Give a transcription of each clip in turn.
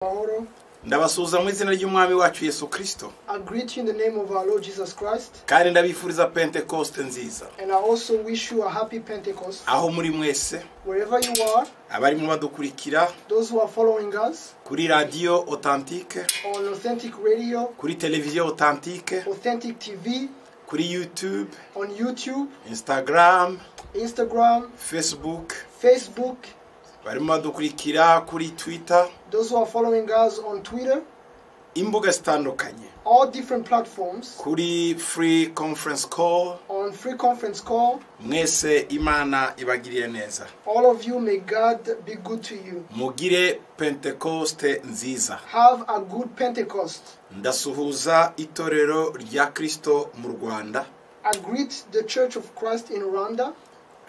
Mahoro. ndabasuhuza mu izina ry'umwami wacu yesu kirisito I greet you in the name of our Lord Jesus Christ, kandi ndabifuriza pentekoste nziza and I also wish you a happy Pentecost. aho muri mwese Wherever you are, abarimo badukurikira those who are following us kuri radiyo otantike on Authentic Radio, kuri televiziyo otantike Authentic TV, kuri yutube on YouTube, instagaramu Instagram, fesibuke Facebook, barimo badukurikira kuri twita those who are following us on Twitter, imbuga zitandukanye all different platforms, kuri free conference call on free conference call. mwese imana ibagiriye neza All of you, may God be good to you. mugire pentekoste nziza Have a good Pentecost. ndasuhuza itorero rya kirisito mu rwanda I greet the Church of Christ in Rwanda.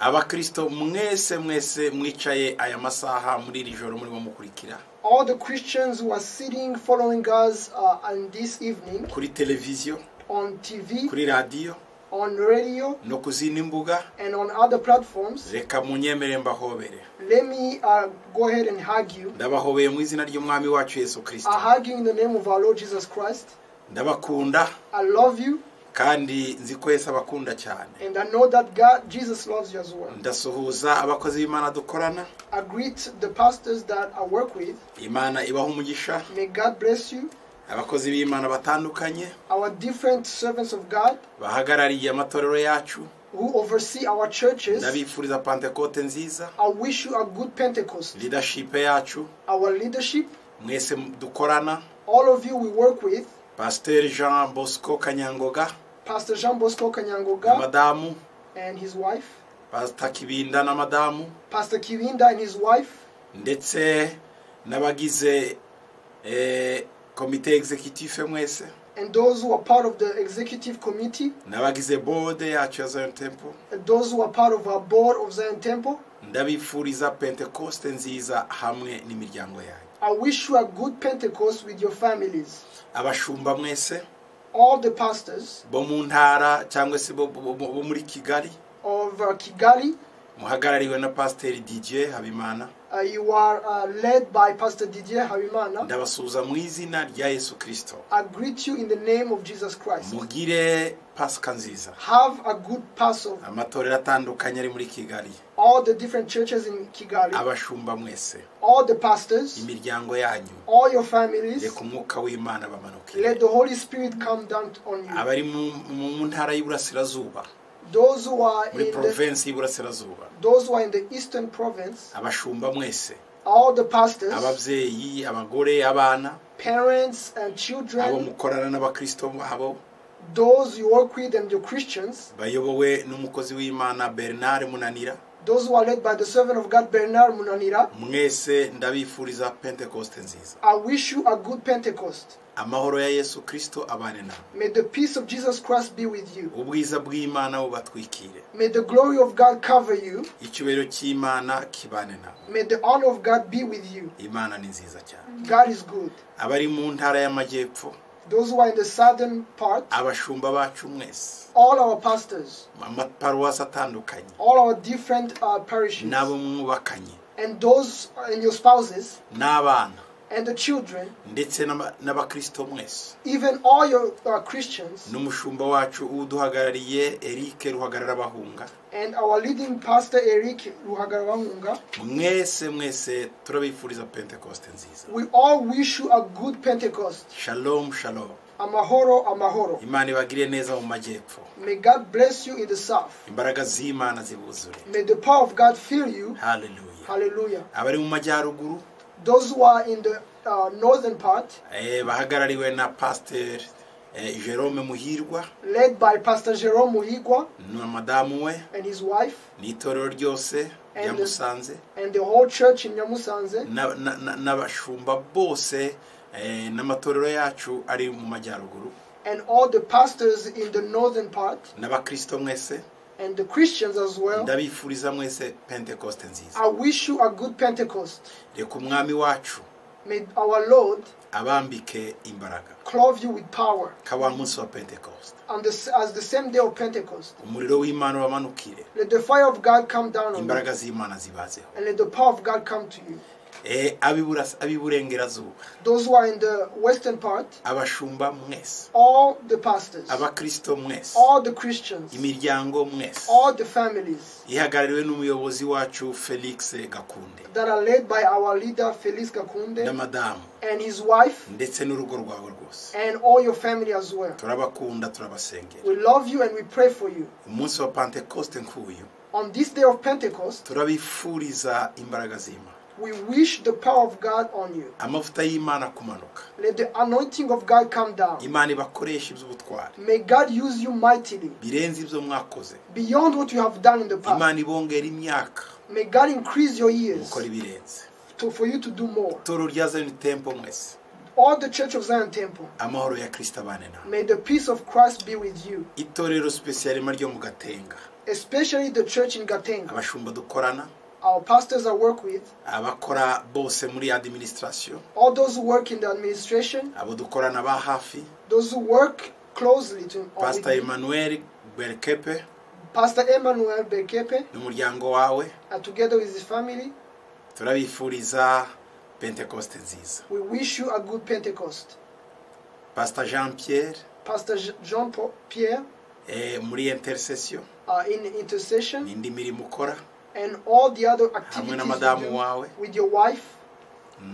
abakristo mwese mwese mwicaye aya masaha muri iri joro murimo mukurikira all the Christians who are sitting following us uh, on this evening kuri televiziyo on TV, kuri radiyo on radio, no ku zindi mbuga and on other platforms. reka munyemere mbahobere Let me uh, go ahead and hug you. ndabahobeye mu izina ry'umwami wacu yesu kirisito I hug you in the name of our Lord Jesus Christ. ndabakunda I love you, kandi nzi ko yesu abakunda cyane and I know that God, Jesus loves you as well. ndasuhuza abakozi b'imana dukorana I greet the pastors that I work with. imana ibaha umugisha May God bless you. abakozi b'imana batandukanye Our different servants of God bahagarariye amatorero yacu who oversee our churches. ndabifuriza pantekote nziza I wish you a good Pentecost. leadership yacu Our leadership, mwese dukorana all of you we work with, pasiteri jean bosco kanyangoga Pastor Jean Bosco Kanyangoga. na madamu and his wife, pasita kibinda na madamu Pastor Kirinda and his wife, ndetse n'abagize eh, komite executive mwese and those who are part of the executive committee, n'abagize bode yacu ya zion temple and those who are part of our board of Zion Temple. ndabifuriza pentekoste nziza hamwe n'imiryango yanyu I wish you a good Pentecost with your families. abashumba mwese All the pastors bo mu ntara cyangwa se bo, bo, bo, bo muri kigali of uh, Kigali, muhagarariwe na pasiteri dj habimana uh, you are uh, led by Pastor Didier Harimana. ndabasuhuza mu izina rya yesu kirisito I greet you in the name of Jesus Christ. mugire pasika nziza Have a good Passover. amatorero atandukanye ari muri kigali All the different churches in Kigali, abashumba mwese all the pastors, imiryango yanyu all your families, reka umwuka w'imana bamanukire let the Holy Spirit come down on you. abari mu mu ntara y'iburasirazuba Those who are muri in the porovensi y'iburasirazuba those who are in the eastern province, abashumba mwese all the pastors, ababyeyi abagore abana parents, and abo children, mukorana n'abakristo babo those you work with and your Christians, bayobowe n'umukozi w'imana bernard munanira those who are led by the servant of God Bernard Munanira, mwese ndabifuriza pentekoste nziza I wish you a good Pentecost. amahoro ya yesu kirisito abane nawe May the peace of Jesus Christ be with you. ubwiza bw'imana bubatwikire May the glory of God cover you. icyubahiro cy'imana kibane nabo May the honor of God be with you. imana ni nziza cyane God is good. abari mu ntara y'amajyepfo Those who are in the southern part, abashumba bacu mwese all our pastors, amaparuwasi atandukanye all our different uh, parishes, n'abo mwubakanye and those and your spouses n'abana and the children, ndetse n'aba- n'abakristo mwese even all your uh, Christians, n'umushumba wacu uduhagarariye erike ruhagarara bahunga and our leading pastor Eric Ruhagarawahunga, mwese mwese turabifuriza pentekoste nziza we all wish you a good Pentecost. shalom shalom Amahoro, amahoro. imana ibagire neza mu majyepfo May God bless you in the south. imbaraga z'imana zibuzure May the power of God fill you. haleluya Hallelujah. abari mu majyaruguru Those who are in the uh, northern part, eh, bahagarariwe na pasiteri eh, jerome muhirwa led by Pastor Jerome Muhigwa na madamu we and his wife, n'itorero ryose rya Amen. musanze and the whole church in Nyamusanze, na- na- na- n'abashumba bose eh, n'amatorero yacu ari mu majyaruguru and all the pastors in the northern part, n'abakristo mwese and the Christians as well. ndabifuriza mwese pentekoste nziza I wish you a good Pentecost. reka umwami wacu May our Lord abambike imbaraga clothe you with power. ka wa munsi wa pentekoste on the, as the same day of Pentecost. umuriro w'imana wamanukire Let the fire of God come down on you, imbaraga z'imana zibazeho and let the power of God come to you. Eh, ab'ibura- ab'iburengerazuba those who are in the western part, abashumba mwese all the pastors, abakristo mwese all the Christians, imiryango mwese all the families ihagarariwe n'umuyobozi wacu felix gakunde that are led by our leader Felix na Kakunde madamu and his wife ndetse n'urugo rwawe rwose and all your family as well. turabakunda turabasengera We love you and we pray for you. umunsi wa pentekoste nk'uyu On this day of Pentecost, turabifuriza imbaraga z'imana we wish the power of God on you. amavuta y'imana kumanuka Let the anointing of God come down. imana ibakoresha iby'ubutwari May God use you mightily birenze ibyo mwakoze beyond what you have done in the past. imana ibongera imyaka May God increase your years gukora ibirenze to, for you to do more. toro rya zayoni tempo mwese All the Church of Zion Temple, amahoro ya kirisita abane nawe may the peace of Christ be with you, itorero sipesiyarima ryo mu gatenga especially the church in Gatenga, abashumba dukorana our pastors I work with, abakora bose muri adiminisitirasiyo all those who work in the administration, abo dukorana ba hafi those who work closely to or with pasita you. emmanuel berkepe Pastor Emmanuel Bekepe, n'umuryango wawe and together with his family, turabifuriza pentekoste nziza we wish you a good Pentecost. pasita jean pierre Pastor Je- Jean Paul Pierre eh, muri interisesiyo uh, in intercession n'indi mirimo ukora and all the other hamwe activities na you madamu do wawe with your wife,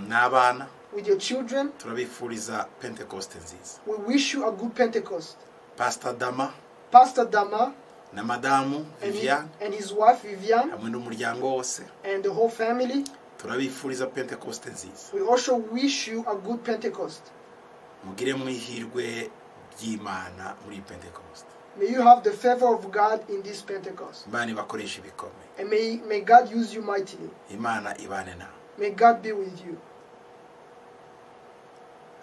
n'abana with your children. turabifuriza pentekoste nziza We wish you a good Pentecost. pasita dama Pastor Dama na madamu and, he- viviane and his wife Vivian hamwe n'umuryango wose and the whole family, turabifuriza pentekoste nziza we also wish you a good Pentecost. mugire mu ihirwe ry'imana muri pentekoste May you have the favor of God in this Pentecost. imana ibakoreshe ibikomeye And may, may God use you mightily. imana ibane nawe May God be with you.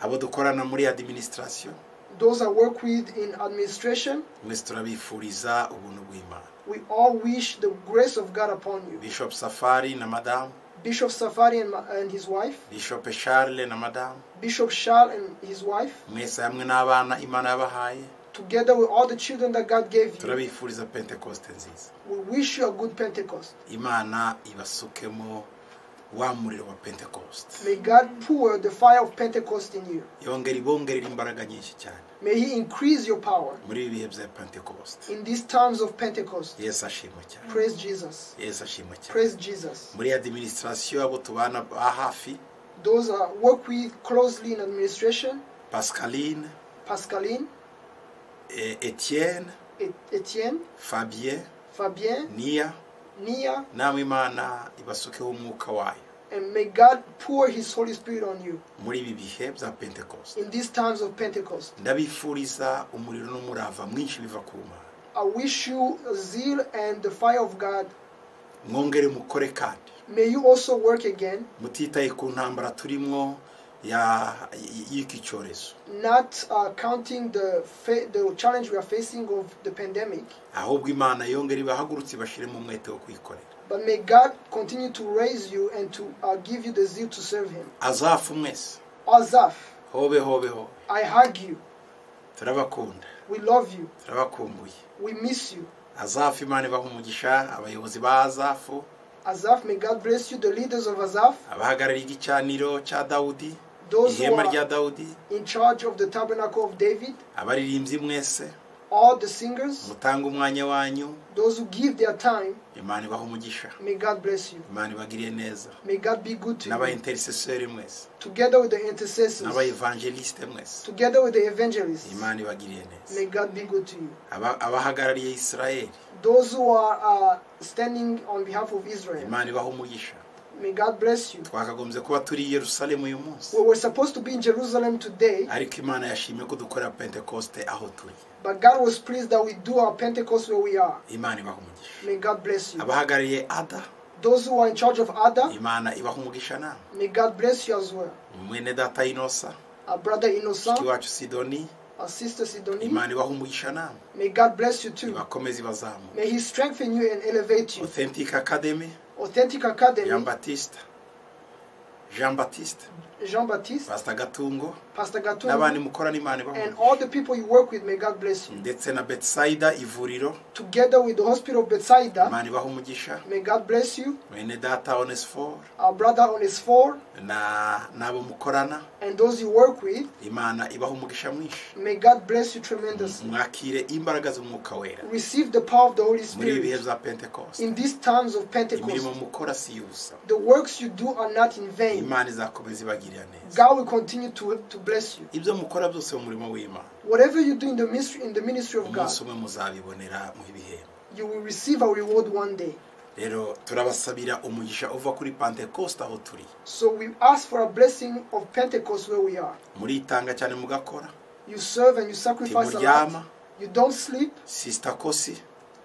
abo dukorana muri adiminisitirasiyo Those I work with in administration, mwese turabifuriza ubuntu bw'imana we all wish the grace of God upon you. bishop safari na madamu Bishop Safari and, ma- and his wife, bishop charles na madamu Bishop Charles and his wife, mwese hamwe n'abana imana yabahaye together with all the children that God gave you, turabifuriza pentekoste nziza we wish you a good Pentecost. imana ibasukemo wa muriro wa pentekoste May God pour the fire of Pentecost in you. yongera ibongerera imbaraga nyinshi cyane May He increase your power muri ibi bihe bya pentekoste in these times of Pentecost. yesu ashimwe cyane Praise Jesus. yesu ashimwe cyane Praise Jesus. muri adiminisitirasiyo abo tubana ba hafi Those I work with closely in administration, pascaline Pascaline, eh, etienne Et- Etienne, fabien Fabien, niya Nia, namwe imana ibasukeho umwuka wayo and may God pour His Holy Spirit on you muri ibi bihe bya pentekoste in these times of Pentecost. ndabifuriza umuriro n'umurava mwinshi biva ku mana I wish you zeal and the fire of God. mwongere mukore kandi May you also work again, mutitaye ku ntambara turimo ya- y- y'iki cyorezo not uh, counting the fa- the challenge we are facing of the pandemic, ahubwo imana yongere ibahagurutse ibashiremo umwete wo kwikorera but may God continue to raise you and to uh, give you the zeal to serve Him. azafu mwese Azaf, hobe hobe hobe I hug you. turabakunda We love you. turabakumbuye We miss you. azafu imana ibaha umugisha abayobozi ba azafu Azaf, may God bless you. The leaders of Azaf, abahagarariye igicaniro cya dawudi those who ihema rya are dawudi in charge of the tabernacle of David, abaririmbyi mwese all the singers, mutanga umwanya wanyu those who give their time, imana ibaha umugisha may God bless you. imana ibagiriye neza May God be good to n'aba you. interiseseri mwese Together with the intercessors, n'aba evangeliste mwese together with the evangelists, imana ibagiriye neza may God be good to you. Aba- abahagarariye isirayeli Those who are uh, standing on behalf of Israel, imana ibaha umugisha may God bless you. twakagombye kuba turi i yerusalemu uyu munsi We were supposed to be in Jerusalem today, ariko imana yashimye ko dukorera pentekoste aho turi but God was pleased that we do our Pentecost where we are. imana ibaha umugisha May God bless you. abahagarariye ada Those who are in charge of Ada, imana ibaha umugisha nawe may God bless you as well. mwene data inosa Our brother mushiki Innocent, wacu sidoni our sister Sidonie, imana ibaha umugisha nawe may God bless you too. ibakomeze ibazamure May He strengthen you and elevate you. authentic academy Authentic jean Academy, baptiste jean baptiste Jean Baptiste, pasita gatungo Pastor n'abandi Gatungu, mukora n'imana and ibamo all the people you work with, may God bless you. ndetse na betisayida ivuriro Together with the hospital of Bethsaida, imana ibaha umugisha may God bless you, bene data onesiforo our brother on his four, na n'abo mukorana and those you work with, imana ibaha umugisha mwinshi may God bless you tremendously. mwakire imbaraga z'umwuka wera Receive the power of the Holy muri ibi bihe Spirit bya pentekoste in these times of imirimo Pentecost. mukora si iy'ubusa The works you do are not in vain. imana izakomeza ibagirira neza God will continue to, to bless you. ibyo mukora byose mu murimo w'imana Whatever you do in the ministry, in the ministry of God, umunsi umwe muzabibonera mu bihembo you will receive a reward one day. rero turabasabira umugisha uva kuri pentekoste aho turi So we ask for a blessing of Pentecost where we are. muritanga cyane mugakora You serve and you sacrifice a ntimuryama lot. You don't sleep. sisita kosi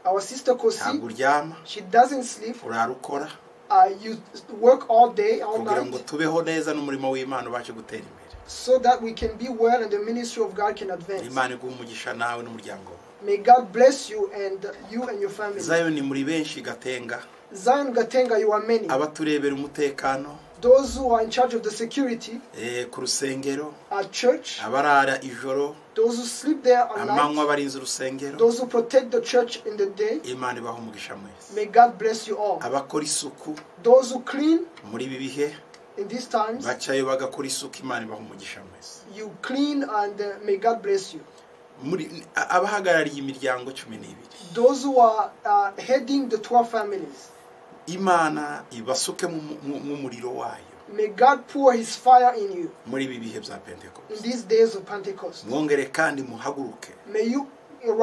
Our sister ntabwo Kosi, uryama she doesn't sleep. urara ukora Uh, you work all day, all kugira ngo night, tubeho neza n'umurimo w'imana ubashe gutera imbere so that we can be well and the ministry of God can advance. imana iguha umugisha nawe n'umuryango wawe May God bless you and you and your family. zayoni muri benshi gatenga Zion Gatenga, you are many. abaturebera umutekano Those who are in charge of the security eh, ku rusengero at church, abarara ijoro those who sleep there at amanywa night, abarinze urusengero those who protect the church in the day, imana ibaha umugisha mwese may God bless you all. abakora isuku Those who clean muri ibi bihe in these times, bacayo bagakora isuku imana ibaha umugisha mwese you clean and uh, may God bless you. muri a- abahagarariye imiryango cumi n'ibiri Those who are uh, heading the 12 families, imana ibasuke mu- mu- mu muriro wayo may God pour his fire in you muri ibi bihe bya in pentekoste these days of Pentecost. mwongere kandi muhaguruke May you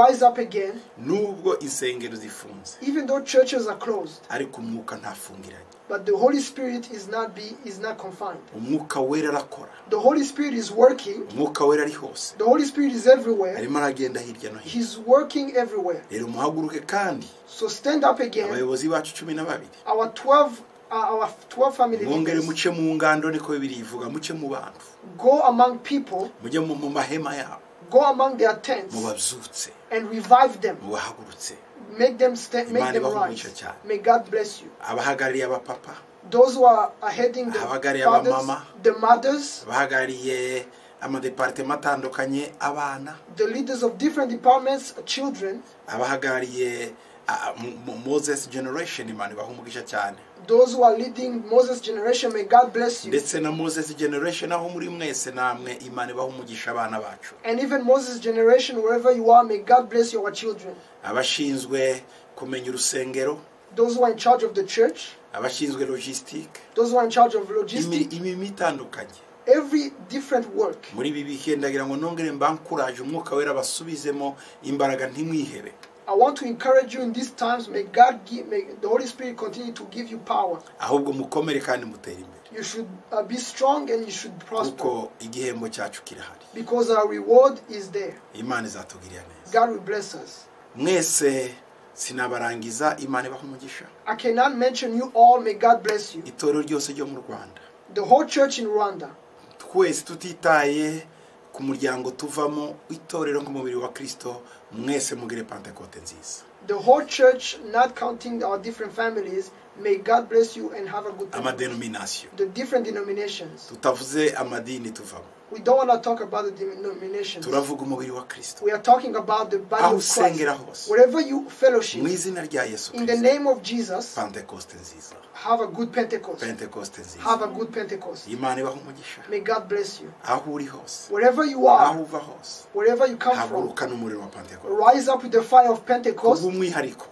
rise up again, nubwo insengero zifunze even though churches are closed, ariko umwuka ntafungiranye but the Holy Spirit is not be is not confined. umwuka wera arakora The Holy Spirit is working. umwuka wera ari hose The Holy Spirit is everywhere. arimo aragenda hirya no hino He's working everywhere. rero muhaguruke kandi So stand up again. abayobozi bacu cumi na babiri Our 12 uh, our 12 family mwongere leaders, muce mu ngando niko bibiri ivuga muce mu bantu go among people, mujye mu mu mahema yabo go among their tents mu babyutse and revive them. mu bahagurutse Make them stand, Imana make them ibahe rise. umugisha cyane. May God bless you. abahagarariye abapapa Those who are, are heading the Abahagarariye fathers, abamama. the mothers, abahagarariye amadeparitema atandukanye abana the leaders of different departments, children, abahagarariye ah, Mo- Mo- moses generation imana ibaha umugisha cyane those who are leading Moses' generation, may God bless you. ndetse na moses generation aho muri mwese namwe imana ibaha umugisha abana bacu And even Moses' generation, wherever you are, may God bless your children. abashinzwe kumenya urusengero Those who are in charge of the church, abashinzwe logisitike those who are in charge of logistics, imirimo itandukanye every different work. muri ibi bihe ndagira ngo nongere mbakuraje umwuka wera basubizemo imbaraga ntimwihebe I want to encourage you in these times. May God give, may the Holy Spirit continue to give you power. ahubwo mukomere kandi mutere imbere You should uh, be strong and you should prosper kuko igihembo cyacu kirahari because our reward is there. imana izatugirira neza God will bless us. mwese sinabarangiza imana ibaha umugisha I cannot mention you all. May God bless you. itorero ryose ryo mu rwanda The whole church in Rwanda. twese tutitaye ku muryango tuvamo itorero nk'umubiri wa kirisito mwese mugire pantekote nziza The whole church, not counting our different families, may God bless you and have a good time. amadenominasiyo The different denominations. tutavuze amadini tuvamo We don't want to talk about the denominations. turavuga umubiri wa kirisito We are talking about the aho body of usengera Christ. hose Wherever you mu fellowship, izina rya yesu in the kirisito name of Jesus, pantekoste nziza have a good Pentecost. pentekoste nziza Have a good Pentecost. imana ibaho umugisha May God bless you. aho uri hose Wherever you aho are, uva hose wherever you come from, haguruka n'umuriro wa pantekote rise up with the fire of Pentecost. kubw'umwihariko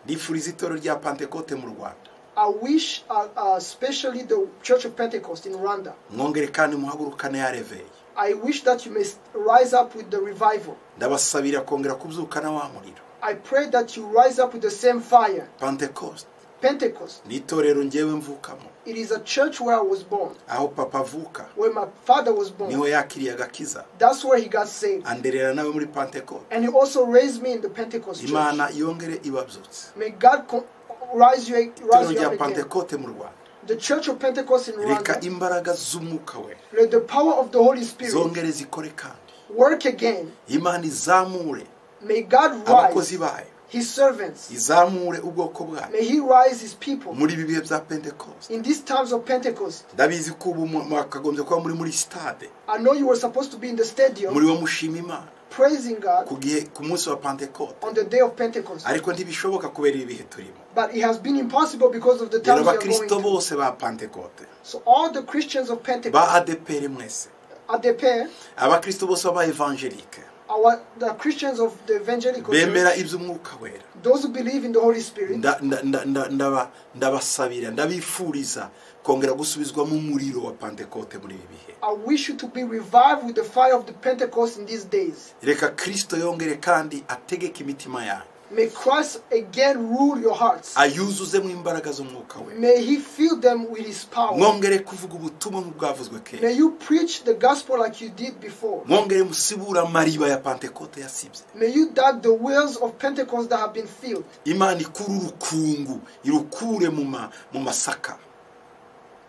nifuriza itorero rya pantekote mu rwanda I wish, uh, uh, especially the Church of Pentecost in Rwanda, mwongere kandi muhagurukane ya reveye I wish that you may s- rise up with the revival. ndabasabira kongera kubyukana wa muriro I pray that you rise up with the same fire. pentecost Pentecost. ni itorero ngewe mvukamo It is a church where I was born, aho papa avuka where my father was born. niho yakiriye agakiza That's where he got saved. anderera nawe muri pentecost And he also raised me in the Pentecost church. imana yongere ibabyutse May God co- rise you, itorero rise you rya up again. pentecote mu rwanda The Church of Pentecost in reka Rwanda, imbaraga z'umwuka we let the power of the Holy Spirit zongere zikore kandi work again. imana izamure May God abakozi rise bayo his servants. izamure ubwoko bwayo May he rise his people muri ibi bihe bya pentecost in these times of Pentecost. ndabizi ko ubu mu- mwakagombye kuba muri muri sitade I know you were supposed to be in the stadium muri wo mushima imana praising God ku gihe ku munsi wa pentecote on the day of Pentecost, ariko ntibishoboka kubera ibi bihe turimo but it has been impossible because of the rero times we are going abakristo through. bose ba pentecote So all the Christians of ba Pentecost adepr mwese at the pair, abakristo bose baba evangelike our the Christians of the evangelical bemera church, iby'umwuka wera those who believe in the Holy Spirit, nda- nda- nda- nda- ndaba- ndabasabira ndabifuriza kongera gusubizwamo umuriro wa pentecote muri ibi bihe I wish you to be revived with the fire of the Pentecost in these days. reka kristo yongere kandi ategeke imitima yanyu May Christ again rule your hearts. ayuzuzemo imbaraga z'umwuka we May he fill them with his power. mwongere kuvuga ubutumwa nk'ubwavuzwe kera May you preach the gospel like you did before. mwongere musibura amariba ya pentecote yasibye May you dart the wells of Pentecost that have been filled. imana ikure urukungu irukure mu ma- mu masaka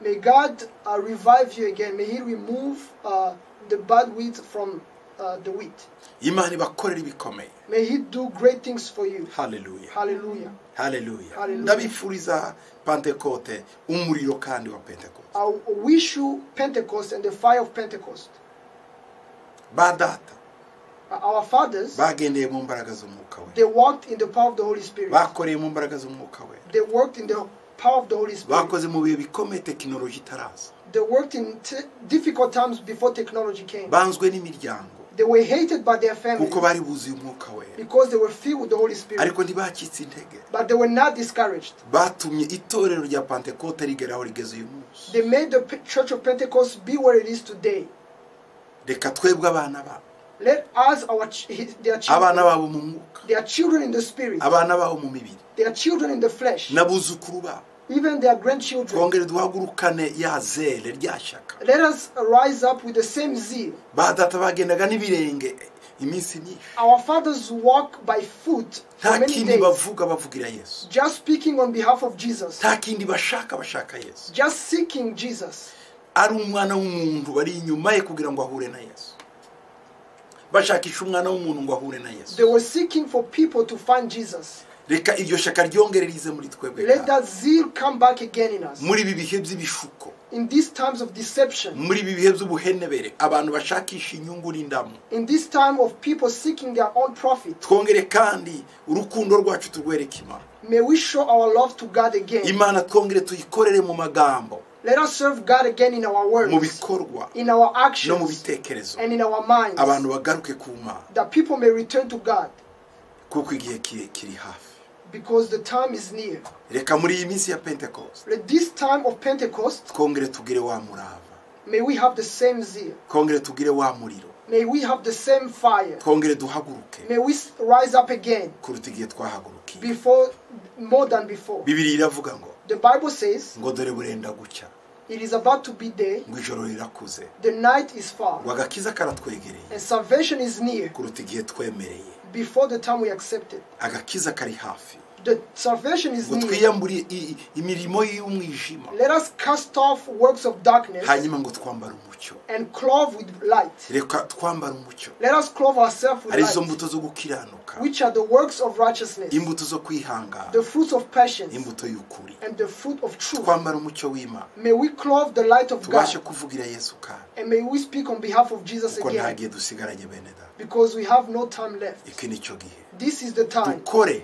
May God uh, revive you again. May He remove uh, the bad wheat from uh, the wheat. imana ibakorera ibikomeye May He do great things for you. haleluya Hallelujah. haleluya Hallelujah. ndabifuriza pentecote umuriro kandi wa pentecote I wish you Pentecost and the fire of Pentecost. ba data Uh, Our fathers, bagendeye mu mbaraga z'umwuka we they walked in the power of the Holy Spirit. bakoreye mu mbaraga z'umwuka we They worked in the power of the Holy Spirit. bakoze mu bihe bikomeye tekinoloji itaraza They worked in t- difficult times before technology came. banzwe n'imiryango They were hated by their kuko families bari buzuye umwuka wera because they were filled with the Holy Spirit. ariko ntibacitse intege But they were not discouraged. batumye itorero rya pentecote rigera aho rigeze uyu munsi They made the Pe- Church of Pentecost be where it is today. reka twebwe abana babo Let us, our ch- his- their abana children, babo mu mwuka their children in the spirit, abana babo mu mibiri their children in the flesh, n'abuzukuru babo even their grandchildren. twongere duhagurukane ya zere rya shyaka Let us rise up with the same zeal. ba data bagendaga n'ibirenge iminsi myinshi Our fathers walk by foot nta for many kindi days, bavuga bavugira yesu just speaking on behalf of Jesus, nta kindi bashaka bashaka yesu just seeking Jesus. ari umwana w'umuntu bari inyuma ye kugira ngo ahure na yesu bashakisha umwana w'umuntu ngo ahure na They yesu were seeking for people to find Jesus. reka iryo shyaka ryongere rize muri twebwe Let kandi. that zeal come back again in us. muri ibi bihe by'ibishuko In these times of deception, muri ibi bihe by'ubuhenebere abantu bashakisha inyungu n'indamu in this time of people seeking their own profit, twongere kandi urukundo rwacu turwereke imana may we show our love to God again. imana twongere tuyikorere mu magambo Let us serve God again in our mu words, bikorwa in our no mu actions, bitekerezo and in our minds, abantu bagaruke ku mana that people may return to God kuko igihe ki- kiri hafi because the time is near. reka muri iyi minsi ya pentecost Let this time of Pentecost, twongere tugire wa murava may we have the same zeal, twongere tugire wa muriro may we have the same fire, twongere duhaguruke may we s- rise up again kuruta igihe twahagurukiye before, more than before. bibiri iravuga ngo The Bible says ngo dore burenda gucya it is about to be day, ngo ijoro rirakuze the night is ngo far, agakiza karatwegereye and salvation is near kuruta igihe twemereye before the time we accept it. agakiza kari hafi The salvation is ngo near. twiyambure i- i- imirimo y'umwijima Let us cast off works of darkness hanyuma ngo twambare umucyo and clothe with light. reka twambare umucyo Let us clothe ourselves with ari izo light, mbuto zo gukiranuka which are the works of righteousness, imbuto zo kwihangana the fruits of patience, imbuto y'ukuri and the fruit of truth. twambara umucyo w'imana May we clothe the light of tubashe God, kuvugira yesu kandi and may we speak on behalf of Jesus kuko nta again, gihe dusigaranye bene da because we have no time left. iki nicyo gihe This is the time. dukore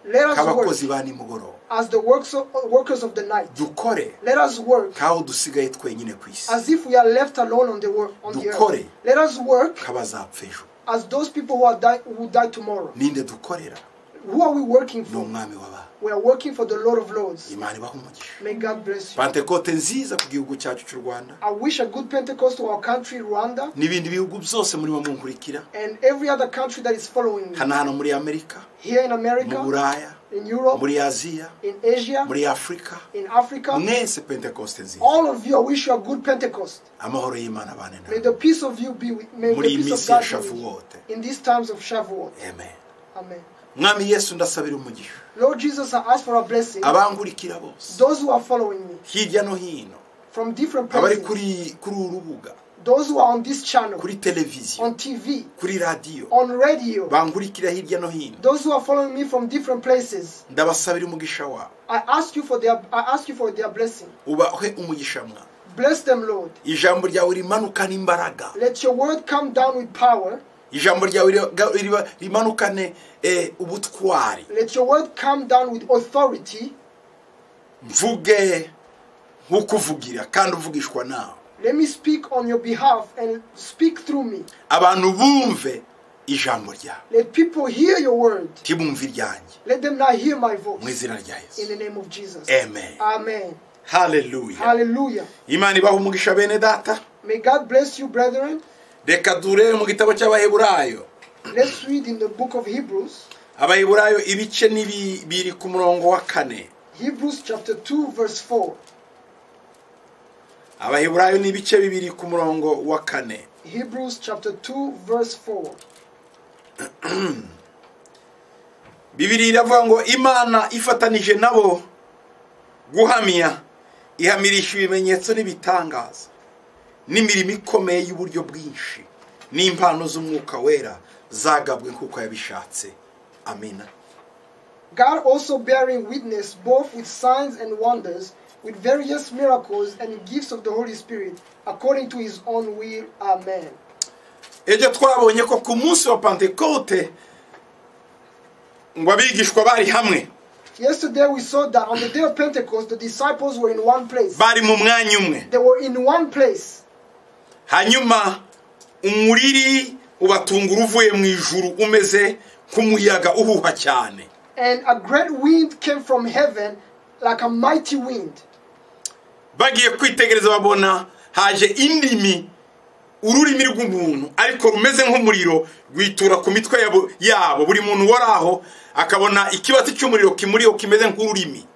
Let us nk'abakozi work ba nimugoroba as the works of, workers of the night. dukore Let us work nk'aho dusigaye twenyine ku isi as if we are left alone on the, wor- on the Dukore. earth. Let us work nk'abazapfa ejo as those people who, are die, who die tomorrow. ninde dukorera Who are we working ni for? umwami w'abantu We are working for the Lord of Lords. imana ibaha umugisha May God bless you. pantekote nziza ku gihugu cyacu cy'u rwanda I wish a good Pentecost to our country, Rwanda, n'ibindi bihugu byose murimo munkurikira and every other country that is following me. hano hano muri amerika Here in mu America, buraya in Europe, muri aziya in Asia, muri afurika in Africa. mwese pentekoste nziza All of you, I wish you a good Pentecost. amahoro y'imana abane May nawe the peace of you be with May the muri iyi peace of minsi ya God be with you shavuwote in these times of Shavuot. amen Amen. mwami yesu ndasabira umugisha Lord Jesus, I ask for a blessing. abankurikira bose Those who are following me hirya no hino from different abari places, kuri kuri uru rubuga Those who are on this channel, kuri televiziyo on TV, kuri radiyo on radio, bangurikira hirya no hino those who are following me from different places, ndabasabira umugisha wabo I ask you for their I ask you for their blessing. ubahe umugisha mwana Bless them, Lord. ijambo ryawe rimanukane imbaraga Let your word come down with power. ijambo ryawe riba- riba- rimanukane eh, ubutwari Let your word come down with authority. mvuge nk'ukuvugira kandi uvugishwa nawe Let me speak on your behalf and speak through me. abantu bumve ijambo ryawe Let people hear your word. ntibumve iryanjye Let them not hear my mu voice. izina rya In yesu the name of Jesus. amen Amen. haleluya Hallelujah. imana ibaha umugisha bene data May God bless you, brethren. reka turebe mu gitabo cy'abaheburayo Let's read in the book of Hebrews, abaheburayo ibice ni bi- biri ku murongo wa kane Hebrews chapter 2, verse 4. abaheburayo ni ibice bibiri ku murongo wa kane Hebrews chapter 2, verse 4. bibiri iravuga ngo imana ifatanije nabo guhamya ihamirisha ibimenyetso n'ibitangaza n'imirimo ikomeye y'uburyo bwinshi n'impano z'umwuka wera zagabwe nk'uko yabishatse amina God also bearing witness both with signs and wonders, with various miracles and gifts of the Holy Spirit, according to his own will. Amen. ibyo twabonye ko ku munsi wa pantekote ngo abigishwa bari hamwe Yesterday we saw that on the day of Pentecost, the disciples were in one place. bari mu mwanya umwe They were in one place. hanyuma umuriri ubatungura uvuye mu ijuru umeze nk'umuyaga uhuha cyane And a great wind came from heaven like a mighty wind. bagiye kwitegereza babona haje indimi ururimi rw'umuntu ariko rumeze nk'umuriro rwitura ku mitwe yabo- yabo buri muntu wari aho akabona ikibatsi cy'umuriro kimuriho kimeze nk'ururimi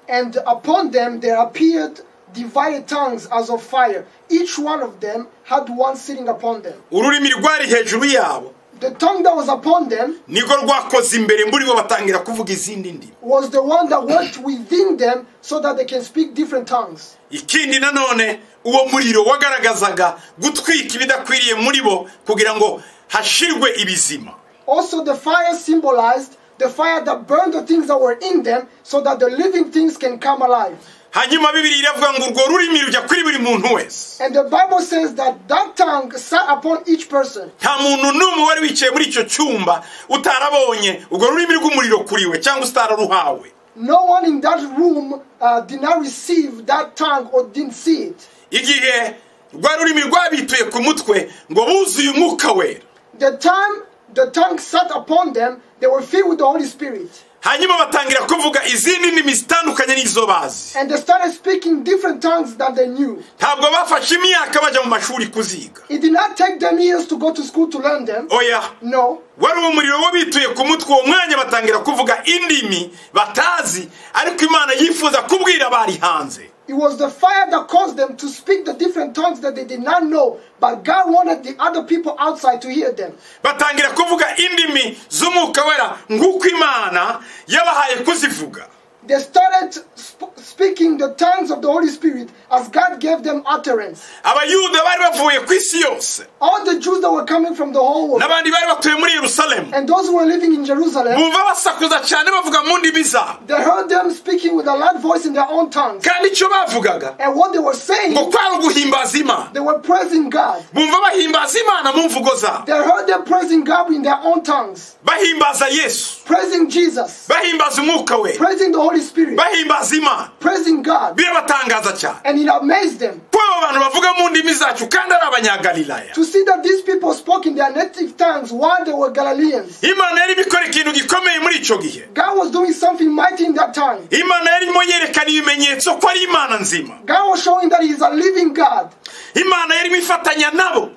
And upon them there appeared divided tongues as of fire. Each one of them had one sitting upon them. ururimi rwari hejuru yabo The tongue that was upon them niko rwakoze imbere muri bo batangira kuvuga izindi ndimi was the one that worked within them so that they can speak different tongues. ikindi nanone uwo muriro wagaragazaga gutwika ibidakwiriye muri bo kugira ngo hashirwe ibizima Also, the fire symbolized the fire that burned the things that were in them so that the living things can come alive. hanyuma bibiri iravuga ngo urwo rurimi rujya kuri buri muntu wese And the Bible says that that tongue sat upon each person. nta muntu n'umwe wari wicaye muri icyo cyumba utarabonye urwo rurimi rw'umuriro kuri we cyangwa utararuhawe No one in that room uh, did not receive that tongue or didn't see it. igihe rwa rurimi rwabituye ku mutwe ngo buzuye umwuka wera The time the tongue sat upon them, they were filled with the Holy Spirit. hanyuma batangira kuvuga izindi ndimi zitandukanye n'izo bazi And they started speaking different tongues that they knew. ntabwo bafashe imyaka bajya mu mashuri kuziga It did not take them years to go to school to learn them. oya No. wari uwo muriro wo bituye ku mutwe uwo mwanya batangira kuvuga indimi batazi ariko imana yifuza kubwira bari hanze It was the fire that caused them to speak the different tongues that they did not know, but God wanted the other people outside to hear them. batangira kuvuga indimi z'umwuka wera nk'uko imana yabahaye kuzivuga They started sp- speaking the tongues of the Holy Spirit as God gave them utterance. abayuda bari bavuye ku isi yose All the Jews that were coming from the whole world n'abandi bari batuye muri yerusalemu and those who were living in Jerusalem, bumva basakuza cyane bavuga mu ndimi zabo they heard them speaking with a loud voice in their own tongues. kandi icyo bavugaga And what they were saying, ngo kwari uguhimbaza imana they were praising God. bumva bahimbaza imana mu mvugo zabo They heard them praising God in their own tongues, bahimbaza yesu praising Jesus, bahimbaza umwuka we praising the Holy Spirit, bahimbaza imana praising God. birabatangaza cyane And it amazed them ko abo bantu bavuga mu ndimi zacu kandi ari abanyagalilaya to see that these people spoke in their native tongues while they were Galileans. imana yarimo ikora ikintu gikomeye muri icyo gihe God was doing something mighty in that time. imana yarimo yerekana ibimenyetso ko ari imana nzima God was showing that He is a living God. imana yarimo ifatanya nabo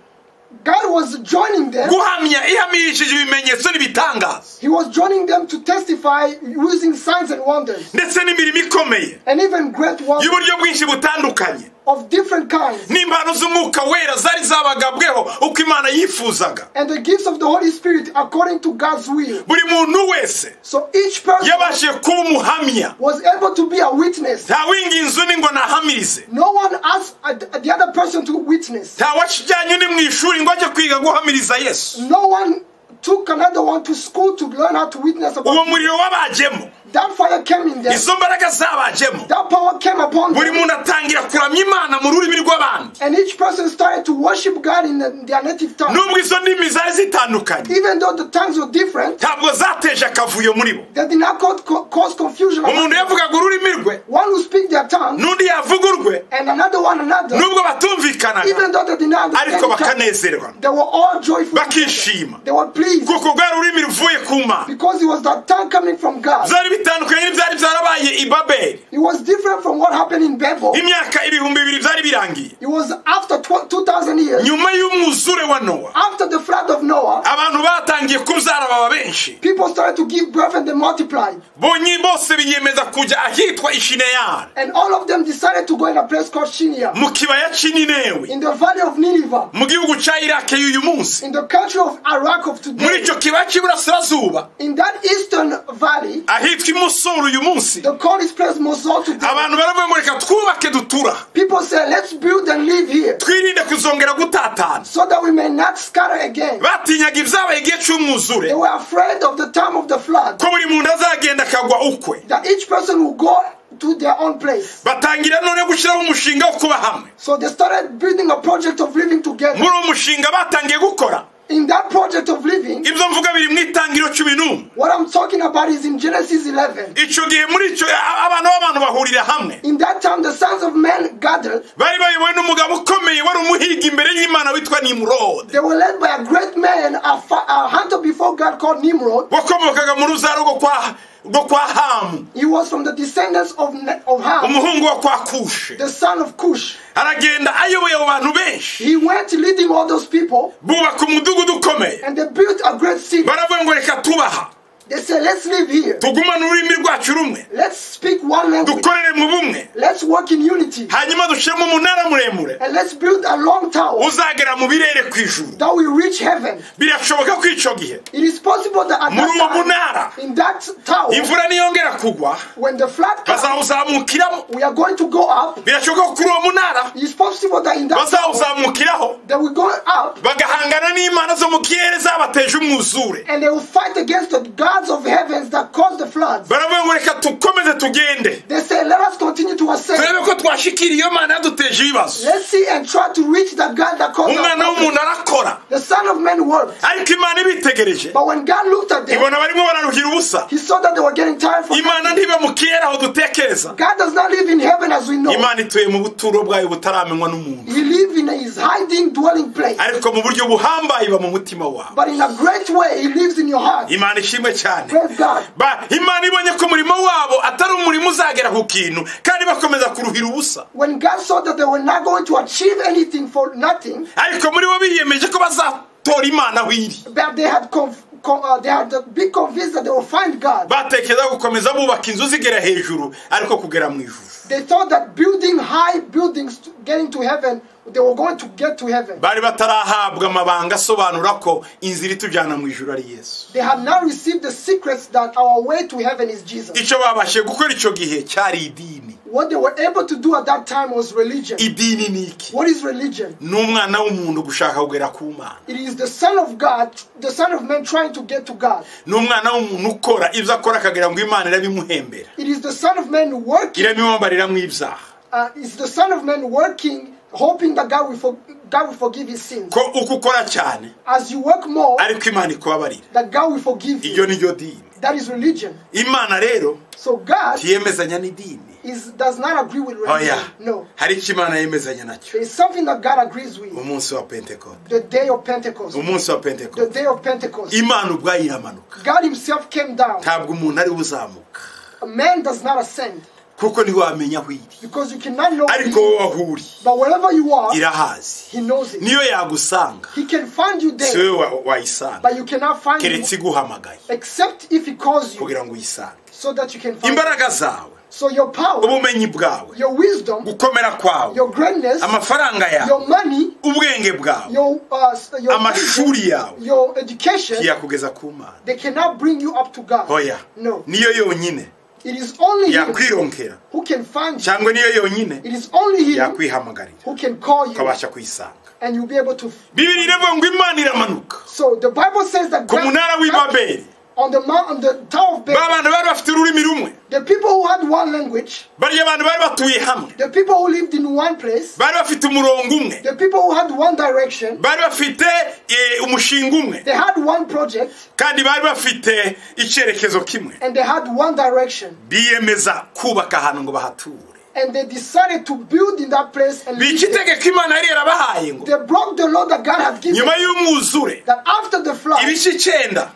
God was joining them. guhamya ihamirishije ibimenyetso n'ibitangaza He was joining them to testify using signs and wonders ndetse n'imirimo ikomeye and even great wonders y'uburyo bwinshi butandukanye of different kinds n'impano z'umwuka wera zari zabagabweho uko imana yifuzaga and the gifts of the Holy Spirit according to God's will. buri muntu wese So each person yabashije kuba umuhamya was able to be a witness. ntawinginze undi ngo nahamirize No one asked uh, the other person to witness. ntawajyanye undi mu ishuri ngo ajye kwiga guhamiriza yesu No one took another one to school to learn how to witness uwo about muriro wabajemo that fire came in them. izo mbaraga zabajemo That power came upon buri them. muntu atangira kuramya imana mu rurimi rw'abandi And each person started to worship God in the- their native tongue. nubwo izo ndimi zari zitandukanye Even though the tongues were different, ntabwo zateje akavuyo muri bo they did not co- co- cause confusion. among umuntu them. yavugaga ururimi rwe One who speak their tongue n'undi yavuga urwe and another one another, nubwo batumvikanaga even though they did not understand ariko each other, bakanezerwa they were all joyful. bakishima They were pleased kuko rwari ururimi ruvuye ku mana because it was that tongue coming from God. byari bitandukanye n'ibyari byarabaye i babeli It was different from what happened in Babel. imyaka ibihumbi bibiri byari birangiye It was after tw- 2,000 years, nyuma y'umwuzure wa nowa after the flood of Noah, abantu batangiye kubyara baba benshi people started to give birth and they multiplied. bonye bose biyemeza kujya ahitwa ishineyari And all of them decided to go in a place called Shinia, mu kibaya cy'ininewe in the valley of Nineveh, mu gihugu cya iraki y'uyu munsi in the country of Iraq of muri today. icyo kibaya cy'iburasirazuba In that eastern valley, ahitwa imusoro uyu munsi they call this place Mosul today. abantu baravuga ngo reka twubake dutura People say, let's build and live here twirinde kuzongera gutatana so that we may not scatter again. batinyaga ibyabaye igihe cy'umwuzure They were afraid of the time of the flood, ko buri muntu azagenda akagwa ukwe that each person will go to their own place. batangira none gushyiraho umushinga wo kuba hamwe So they started building a project of living together. muri uwo mushinga batangiye gukora In that project of living, ibyo mvuga biri mu itangiriro cumi n'umwe what I'm talking about is in Genesis 11. icyo gihe muri icyo abana b'abantu bahurira hamwe In that time, the sons of men gathered. bari bayobowe n'umugabo ukomeye wari umuhiga imbere y'imana witwa nimurode They were led by a great man, a, fa- a hunter before God called Nimrod. wakomokaga mu ruzaro rwo kwa rwo kwa hamu He was from the descendants of, Ne- of Ham, umuhungu wo kwa kushe the son of Cush. aragenda ayoboye abo bantu benshi He went leading all those people, bubaka umudugudu ukomeye and they built a great city. baravuga ngo reka tubaha They said, Let's live here. tugumane ururimi rwacu rumwe Let's speak one language. dukorere mu bumwe Let's work in unity. hanyuma dushyiremo umunara muremure And let's build a long tower uzagera mu birere ku ijuru that will reach heaven. birashoboka ko icyo gihe It is possible that at muri uwo that munara time, in that tower, imvura niyongera kugwa when the flood comes, bazawuzamukiramo we are going to go up. birashoboka ko kuri uwo munara It is possible that in that tower, bazawuzamukiraho they will go up bagahangana n'imana zo mu kirere zabateje umwuzure and they will fight against the gods of heavens that caused the floods. baravuga ngo reka tukomeze tugende They say, let us continue to turebe ascend. ko twashikira iyo mana yaduteje ibibazo Let's see and try to reach the God that caused our umwana problems. w'umuntu arakora The son of man worked. ariko imana ibitegereje But when God looked at them, ibona barimo bararuhira ubusa he saw that they were getting tired from imana ntiba mu kirere aho dutekereza God does not live in heaven as we know. imana ituye mu buturo bwayo butaramenywa n'umuntu He lives in his hiding dwelling place. ariko mu buryo buhambaye iba mu mutima wawe But in a great way, he lives in your heart. imana ishimwe cyane Praise God. Ba- imana ibonye ko umurimo wabo atari umurimo uzagera ku kintu kandi bakomeza kuruhira ubusa When God saw that they were not going to achieve anything for nothing, ariko muri bo biyemeje ko bazatora imana aho iri that they had conf- con- uh, they had been convinced that they will find God. batekereza gukomeza bubaka inzu zigera hejuru ariko kugera mu ijuru They thought that building high buildings, to, getting to heaven, they were going to get to heaven. bari batarahabwa amabanga asobanura ko inzira itujyana mu ijuru ari yesu They have now received the secrets that our way to heaven is Jesus. icyo babashije gukora icyo gihe cyari idini What they were able to do at that time was religion. idini ni iki What is religion? ni umwana w'umuntu gushaka kugera ku mana It is the Son of God, the Son of Man trying to get to God. ni umwana w'umuntu ukora ibyo akora akagira ngo imana irabimuhembera It is the Son of Man working. irabimumbarira mu ibyaha Uh, it's the Son of Man working, hoping that God will, for, God will forgive his sins. ko uko ukora cyane As you work more, ariko imana ikubabarira that God will forgive iryo you. ni ryo dini That is religion. imana rero So God ntiyemezanya n'idini is does not agree with religion. oya No. hari icyo imana yemezanya nacyo There is something that God agrees with. umunsi wa pentekote The day of Pentecost. umunsi wa The pentekote day of Pentecost. imana ubwayo iramanuka God himself came down. ntabwo umuntu ari we uzamuka A man does not ascend kuko ntiwamenya wamenya aho iri because you cannot know ariko it. wowe aho uri But wherever you are, irahazi he knows it. niyo yagusanga He can find you si there, wowe wa- wayisanga but you cannot find him keretse iguhamagaye except if he calls you kugira ngo uyisange so that you can find him. imbaraga zawe So your power, ubumenyi bwawe your wisdom, gukomera kwawe your greatness, amafaranga yawe your money, ubwenge bwawe your uh, s- your amashuri yawe your education, ntiyakugeza ku mana they cannot bring you up to God. hoya No. niyo yonyine It is only Him yakwironkera who can find you. cyangwa niyo yonyine It is only Him yakwihamagarira who can call you, ukabasha kuyisanga and you'll be able to. bibiri iravuga ngo imana iramanuka So the Bible says that ku munara w'i God- babeli on the mount, on the Tower of ba Babel, bantu bari bafite ururimi rumwe the people who had one language, bariya bantu bari batuye hamwe the people who lived in one place, bari bafite umurongo umwe the people who had one direction, bari bafite eh, umushinga umwe they had one project kandi bari bafite icyerekezo kimwe and they had one direction. biyemeza kubaka ahantu ngo bahature And they decided to build in that place and ni live iki there. tegeko imana yari yarabahaye ngo They broke the law that God had given nyuma y'umwuzure that after the flood, ibice icyenda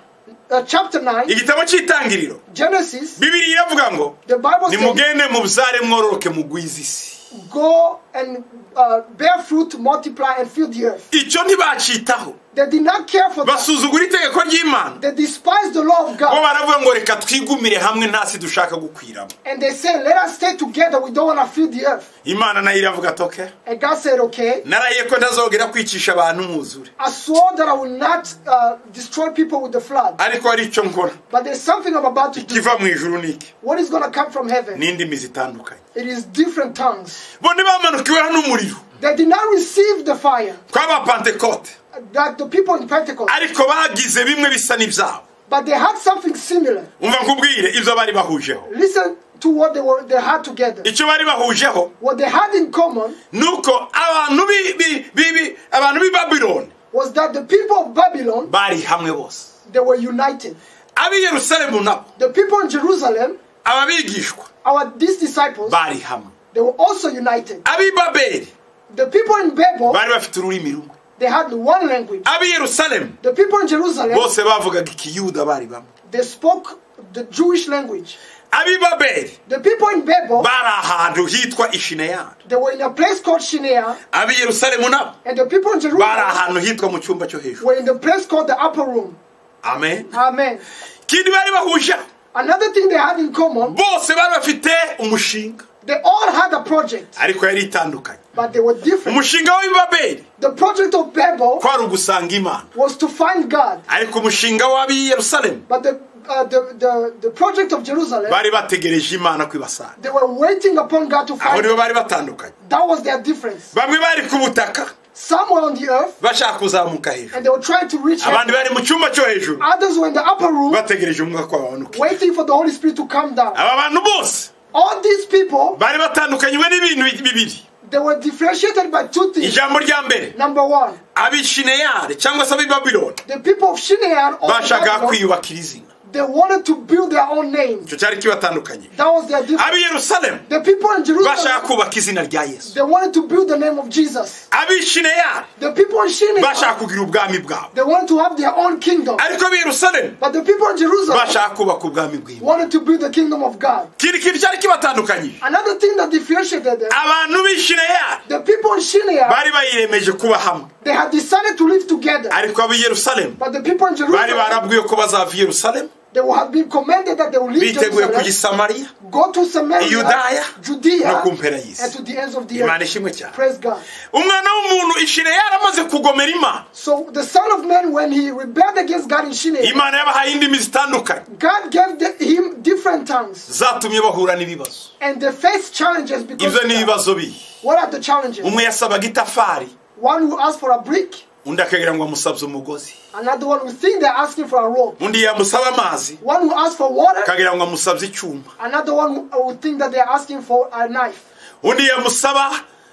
uh, chapter 9, igitabo cy'itangiriro Genesis, bibiri iravuga ngo the Bible says, nimugende mubyare mwororoke mugwize isi Go and uh, bear fruit, multiply, and fill the earth. icyo ntibacitaho They did not care for that. basuzugura itegeko ry'imana They despised the law of bo God. baravuga ngo reka twigumire hamwe ntasi dushaka gukwiramo And they said, Let us stay together. We don't want to fill the earth. imana nayo iravuga toke And God said, Okay. naraye ko ntazongera kwicisha abantu umwuzure I swore that I will not uh, destroy people with the flood. ariko hari icyo nkora But there's something I'm about to do. ikiva mu ijuru ni iki What is going to come from heaven? ni indimi zitandukanye It is different tongues. bo ntibamanukiweho n'umuriro They did not receive the fire kw'abapantekote that the people in Pentecost, ariko bagize bimwe bisa n'ibyabo but they had something similar. umva nkubwire ibyo bari bahujeho Listen to what they were they had together. icyo bari bahujeho What they had in common ni uko abantu b'i- b'i- b'i- b'i- abantu b'i babironi was that the people of Babylon bari hamwe bose they were united. ab'i yerusalemu nabo The people in Jerusalem, ababigishwa our these disciples, bari hamwe they were also united. ab'i babeli The people in Babel, bari bafite ururimi rumwe they had one language. ab'i yerusalemu The people in Jerusalem, bose bavugaga ikiyuda bari bamwe they spoke the Jewish language. ab'i babeli The people in Babel, bari ahantu hitwa ishineyari they were in a place called Shinea, ab'i yerusalemu nabo and the people in bari Jerusalem ahantu hitwa mu cyumba cyo hejuru were in the place called the upper room. amen Amen. ikindi bari bahujeho Another thing they had in common, bose bari bafite umushinga they all had a project, ariko yari itandukanye but they were different. umushinga w'ibabeli The project of Babel kwari ugusanga imana was to find God, ariko umushinga w'ab'i yerusalemu but the, uh, the, the, the project of Jerusalem, bari bategereje imana ko ibasanga they were waiting upon God to aho find nibo bari batandukanye That was their difference. bamwe bari ku butaka Some were on the earth, bashaka kuzamuka hejuru and they were trying to reach heaven. abandi bari mu cyumba cyo hejuru Others were in the upper room, bategereje umwuka ko babanuka waiting for the Holy Spirit to come down. aba bantu bose All these people, bari batandukanywe n'ibintu bibiri they were differentiated by two things. ijambo rya mbere Number one, abishineyari cyangwa se ab'i babironi the people of Shinean, or bashaka Babylon, kwiyubakira izina they wanted to build their own name. icyo cyari kibatandukanye That was their difference. ab'i yerusalemu The people in bashaka Jerusalem, kubaka izina rya yesu they wanted to build the name of Jesus. ab'i shineyari The people in bashaka Shinean, kugira ubwami bwabo they wanted to have their own kingdom. ariko ab'i yerusalemu But the people in Jerusalem bashaka kubaka ubwami bw'imana wanted to build the kingdom of God. ikindi kintu cyari kibatandukanyije Another thing that differentiated them, abantu b'i shineyari the people in Shinean, bari bayiyemeje kuba hamwe They had decided to live together. ariko ab'i yerusalemu But the people in bari Jerusalem, barabwiwe ko bazava i yerusalemu they would have been commanded that they will leave biteguye Jerusalem, kugisamariya go to Samaria, Yudaya, no Judea, ku mpera y'isi. and to the ends of the imana earth. ishimwe cyane Praise God. umwana w'umuntu ishineyari amaze kugomera imana So the Son of Man, when he rebelled against God in Shinear, imana yabahaye indimi zitandukanye God gave the, him different tongues, zatumye bahura n'ibibazo and they faced challenges because ibyo of ni that. ibibazo bihe What are the challenges? umwe yasabaga itafari One who asked for a brick, undi akagira ngo amusabye umugozi another one who think they're asking for a rope. undi yamusaba amazi One who asked for water, akagira ngo amusabye icyuma another one who, who think that they're asking for a knife. undi yamusaba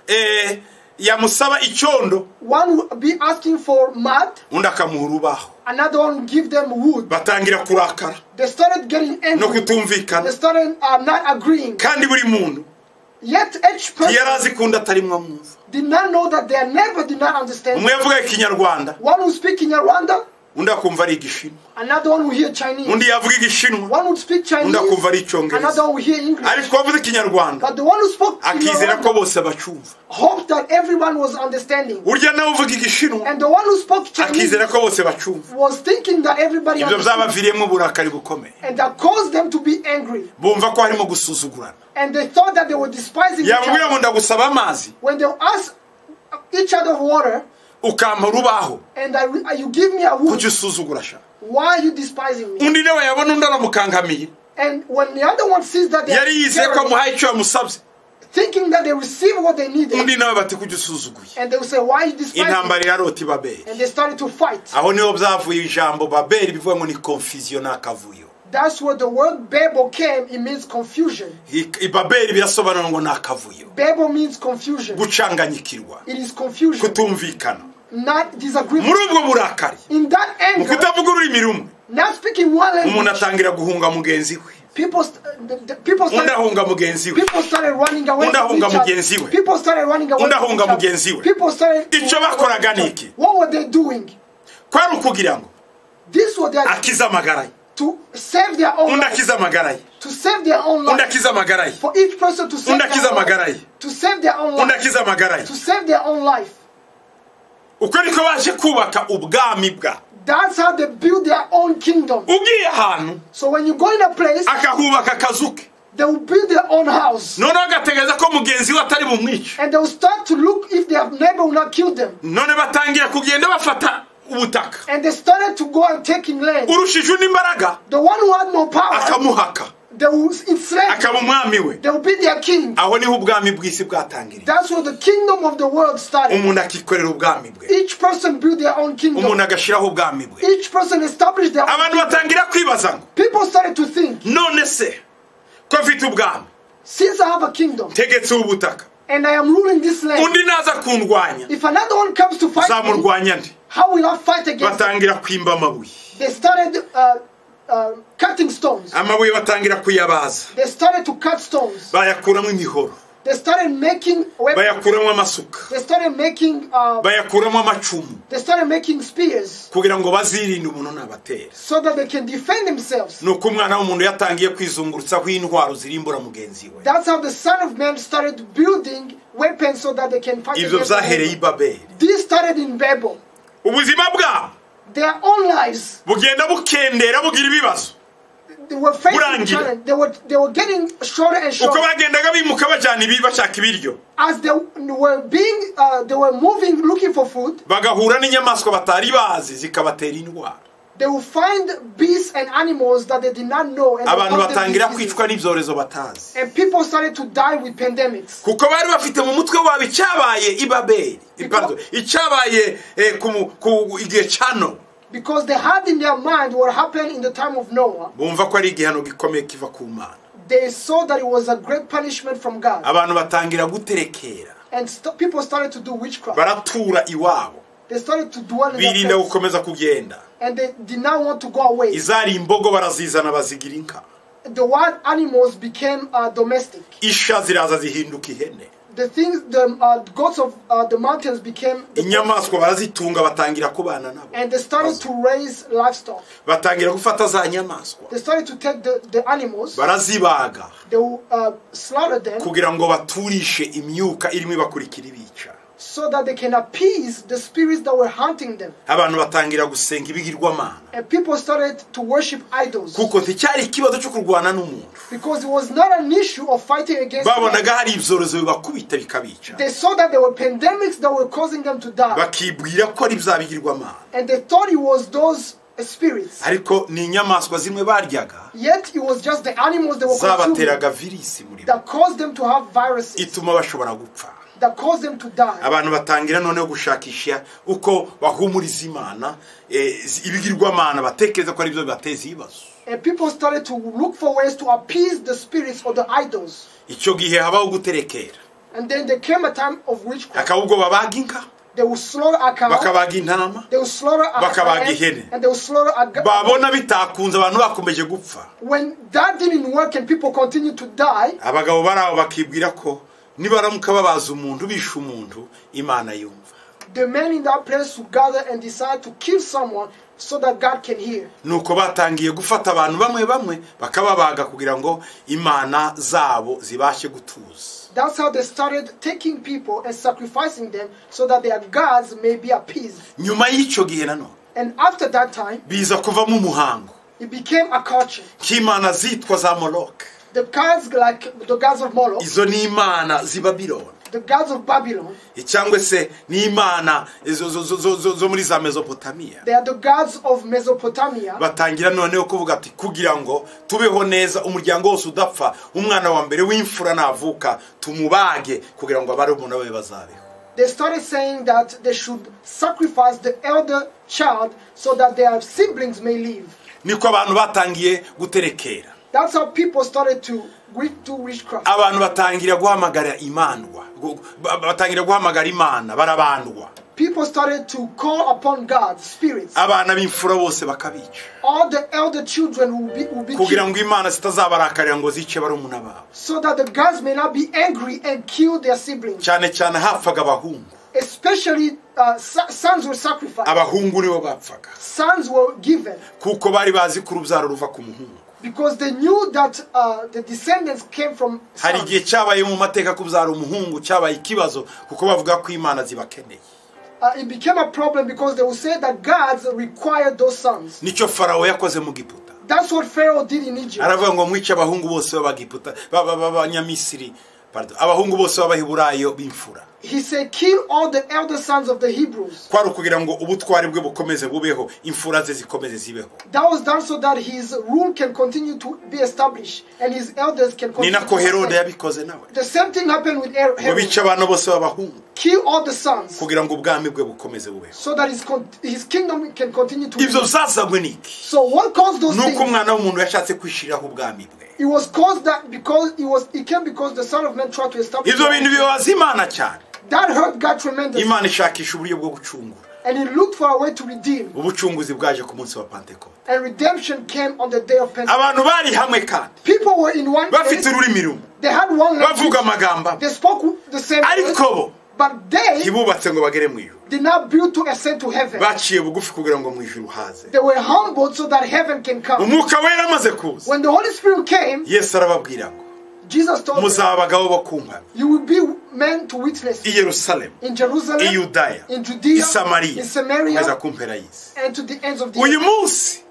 eh, yamusaba icyondo One who be asking for mud, undi akamuha urubaho another one give them wood. batangira kurakara They started getting no angry. They kutumvikana started uh, not agreeing. kandi buri muntu Yet each yari person azi kundi atarimwo amwumva did not know that their neighbor did not understand. umwe yavuga ikinyarwanda One who speak in Rwanda, undi akumva ari igishinwa Another one will hear Chinese. undi yavuga igishinwa One would speak Chinese. undi akumva ari icyongereza Another will hear English. ariko wavuze ikinyarwanda But the one who spoke akizera Kinyarwanda ko bose bacyumva hoped that everyone was understanding. urya nawe uvuga igishinwa And the one who spoke Chinese akizera ko bose bacyumva was thinking that everybody ibyo understood. byabaviriyemo uburakari bukomeye And that caused them to be angry. bumva ko harimo gusuzugurana And they thought that they were despising each yamubwira ngo other. ndagusaba amazi When they asked each other for water, ukampa urubaho and I, re- you give me a wood, kujya usuzugura sha why are you despising me? undi nawe yabona undi aramukangamiye And when the other one sees that they yari yizeye ko are amuhaye icyo yamusabye thinking that they receive what they needed, undi nawe bati kujya usuzuguye and they will say, why are you despising me? intambara irarota ibaberi And they started to fight. aho niho byavuye ijambo baberi bivuga ngo ni confusion ni akavuyo That's where the word Babel came. It means confusion. I- ibaberi birasobanura ngo ni akavuyo Babel means confusion. gucanganyikirwa It is confusion, kutumvikana not muri disagreement. ubwo burakari In that mu anger, kutavuga ururimi rumwe not speaking one umuntu language, atangira guhunga mugenzi we people, st- the, the, people undi started. ahunga mugenzi we People started running away Undi from ahunga each mugenzi other. we. People started running away Undi from ahunga each mugenzi other. we. People started to Icyo run away bakoraga from ni each iki? other. What were they doing? kwari ukugira ngo This was their akize amagara ye to save their own undi life. akize amagara ye To save their own undi life. akize amagara ye For each person to save Undi their akize own amagara ye. life. To save their own undi life. akize amagara ye To save their own life. uko niko baje kubaka ubwami bwa That's how they build their own kingdom. ugiye ahantu So when you go in a place, akahubaka akazu ke they will build their own house. noneho agategereza ko mugenzi we atari bumwice And they will start to look if their neighbor will not kill them. none batangira kugenda bafata ubutaka And they started to go and taking land. urushije undi imbaraga The one who had more power, akamuhaka they will enslave him. akaba umwami we They will be their king. aho niho ubwami bw'isi bwatangiriye That's where the kingdom of the world started. umuntu akikorera ubwami bwe Each person built their own umuntu kingdom. agashyiraho ubwami bwe Each person established their own. abantu batangira kwibaza ngo People started to think, none se ko mfite ubwami since I have a kingdom ntegetseho ubutaka and I am ruling this land, undi naza kundwanya if another one comes to fight me, zamurwanya nde how will I fight against him? batangira kwimba amabuye They started uh, uh, cutting stones. amabuye batangira kuyabaza They started to cut stones. bayakuramo imihoro They started making weapons. bayakuramo amasuka They started making uh, bayakuramo amacumu they started making spears kugira ngo bazirinde umuntu nabatera so that they can defend themselves. ni uko umwana w'umuntu yatangiye kwizungurutsaho intwaro zirimbura mugenzi we That's how the Son of Man started building weapons so that they can fight ibyo against the byahereye i enemy. babeli This started in Babel. ubuzima bwabo Their own lives, bugenda bukendera bugira ibibazo they were facing Burangira. challenge. They were they were getting shorter and uko shorter. bagendaga bimuka bajyana ibi bashaka ibiryo as they were being uh, they were moving looking for food bagahura n'inyamaswa batari bazi zikabatera indwara they will find beasts and animals that they did not know and, they abantu caught them batangira diseases. kwicwa n'ibyorezo batazi and people started to die with pandemics kuko bari bafite mu mutwe wabo icyabaye i babeli eh, pardon, icyabaye eh, ku mu- ku igihe cya nowa because they had in their mind what happened in the time of noah bumva ko ari igihano gikomeye kiva ku mana they saw that it was a great punishment from god abantu batangira guterekera and st- people started to do witchcraft baratura iwabo they started to dwell in their birinda place, gukomeza kugenda and they did not want to go away izari imbogo barazizana bazigira inka the wild animals became uh, domestic isha ziraza zihinduka ihene the things the uh, gods of uh, the mountains became the inyamaswa barazitunga batangira kubana nabo and they started to raise livestock. batangira gufata za nyamaswa They started to take the, the animals, barazibaga they will uh, slaughter them kugira ngo baturishe imyuka irimo ibakurikira ibica so that they can appease the spirits that were hunting them. abantu batangira gusenga ibigirwamana And people started to worship idols kuko nticyari ikibazo cyo kurwana n'umuntu because it was not an issue of fighting against babonaga them. hari ibyorezo bibakubita bikabica They saw that there were pandemics that were causing them to die, bakibwira ko ari bya bigirwamana and they thought it was those spirits. ariko ni inyamaswa zimwe baryaga Yet it was just the animals they were consuming zabateraga virisi muri bo that caused them to have viruses, ituma bashobora gupfa that caused them to die. abantu batangira noneho gushakisha uko bahumuriza imana eh, ibigirwamana batekereza ko ari byo bibateza ibibazo And people started to look for ways to appease the spirits or the idols. icyo gihe habaho guterekera And then there came a time of witchcraft. hakaba ubwo babaga inka They will slaughter a cow, bakabaga intama they will slaughter a Bakabaga lion, ihene. and they will slaughter a goat. babona bitakunze abantu bakomeje gupfa When that didn't work and people continued to die, abagabo bari aho bakibwira ko nibaramuka babaza umuntu bishe umuntu imana yumva the men in that place who gather and decide to kill someone so that God can hear. nuko batangiye gufata abantu bamwe bamwe bakababaga kugira ngo imana zabo zibashe gutuza That's how they started taking people and sacrificing them so that their gods may be appeased. nyuma y'icyo gihe nanone And after that time, biza kuvamo umuhango it became a culture. nk'imana zitwa za moroke The gods like the gods of Moloch, izo ni imana z'ibabironi the gods of Babylon, cyangwa se n'imana zo- zo- zo- zo- zo- zo muri za mezopotamiya they are the gods of Mesopotamia. batangira noneho kuvuga ati kugira ngo tubeho neza umuryango wose udapfa umwana wa mbere w'imfura navuka tumubage kugira ngo barumuna be bazabeho They started saying that they should sacrifice the elder child so that their siblings may live. niko abantu batangiye guterekera That's how people started to with- do witchcraft. abantu batangira guhamagara imandwa gu- ba- batangira guhamagara imana barabandwa People started to call upon God, spirits. abana b'imfura bose bakabica All the elder children will be, will be kugira killed ngo imana zitazabarakarira ngo zice barumuna babo so that the gods may not be angry and kill their siblings. cyane cyane hapfaga abahungu Especially uh, sa- sons were sacrificed. abahungu nibo bapfaga Sons were given kuko bari bazi ko urubyaro ruva ku muhungu because they knew that uh, the descendants came from hari sons. igihe cyabaye mu mateka kubyara umuhungu cyabaye ikibazo kuko bavuga ko imana zibakeneye Uh, it became a problem because they would say that gods required those sons. nicyo farawo yakoze mu giputa That's what Pharaoh did in Egypt. aravuga ngo mwice abahungu bose b'abagiputa ba- ba- ba- b'abanyamisiri pardon, abahungu bose b'abaheburayo b'imfura He said, Kill all the elder sons of the Hebrews. kwari ukugira ngo ubutwari bwe bukomeze bubeho imfura ze zikomeze zibeho That was done so that his rule can continue to be established and his elders can ni continue nako to herode reign. yabikoze nawe The same thing happened with Her- ngo Herod. bice abantu bose b'abahungu Kill all the sons kugira ngo ubwami bwe bukomeze bubeho so that his, con- his kingdom can continue to ibyo reign. byazanywe n'iki So what caused those ni uko things? umwana w'umuntu yashatse kwishiriraho ubwami bwe It was caused that because it was it came because the Son of Man tried to establish ibyo bintu bibabaza imana cyane that hurt God tremendously. imana ishakisha uburyo bwo gucungura And he looked for a way to redeem. ubucunguzi bwaje ku munsi wa pentekote And redemption came on the day of Pentecost. abantu bari hamwe kandi People were in one bafite place. ururimi rumwe They had one language. bavuga amagambo amwe They spoke the same ariko language. bo But they ntibubatse ngo bagere mu ijuru did not build to ascend to heaven. baciye bugufi kugira ngo mu ijuru haze They were humbled so that heaven can come. umwuka wera amaze kuza When the Holy Spirit came, yesu arababwira ngo Jesus told them, muzaba abagabo bo ku nkambi You will be men to witness i yerusalemu in Jerusalem, i yudaya in i Judea, samariya in kugeza Samaria, ku mpera y'isi and to the ends of the uyu earth. munsi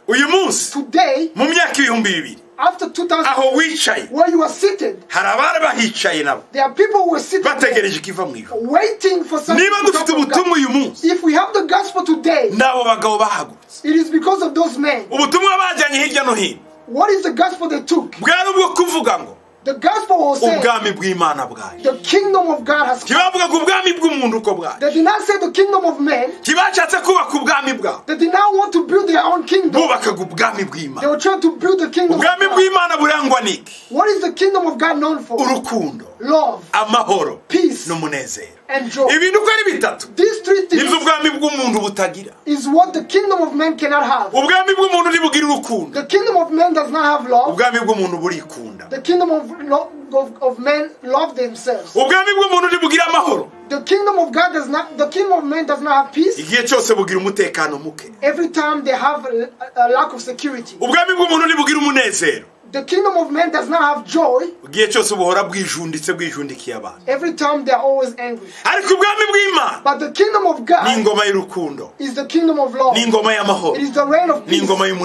uyu munsi Today, mu myaka ibihumbi bibiri after 2000, aho wicaye where you are seated, hari abari bahicaye nabo there are people who are seated there, bategereje ikiva mu ijuru waiting for something. niba to come dufite from God. ubutumwa uyu munsi If we have the gospel today, ni abo bagabo bahagurutse it is because of those men. ubutumwa bajyanye hirya no hino What is the gospel they took? bwari ubwo kuvuga ngo The gospel was saying ubwami bw'imana bwaje the kingdom of God has come. ntibavuga ku bwami bw'umuntu uko bwaje They did not say the kingdom of men. ntibashatse kubaka ubwami bwabo They did not want to build their own kingdom. bubakaga ubwami They bw'imana were trying to build the kingdom. Of ubwami God. bw'imana burangwa n'iki What is the kingdom of God known for? urukundo Love amahoro Peace. n'umunezero and joy. ibintu uko ari bitatu These three nibyo things ubwami bw'umuntu butagira is what the kingdom of men cannot have. ubwami bw'umuntu ntibugire urukundo The kingdom of men does not have love. ubwami bw'umuntu burikunda The kingdom of, lo- of, of men love themselves. ubwami bw'umuntu ntibugire amahoro The kingdom of God does not. The kingdom of men does not have peace. igihe cyose bugira umutekano muke Every time they have a, a lack of security. ubwami bw'umuntu ntibugire umunezero The kingdom of men does not have joy. igihe cyose buhora bwijunditse bwijundikiye abantu Every time they are always angry. ariko ubwami bw'imana But the kingdom of ni God ingoma y'urukundo is the kingdom of love. ni It ingoma y'amahoro is the reign of ni peace. ingoma It is the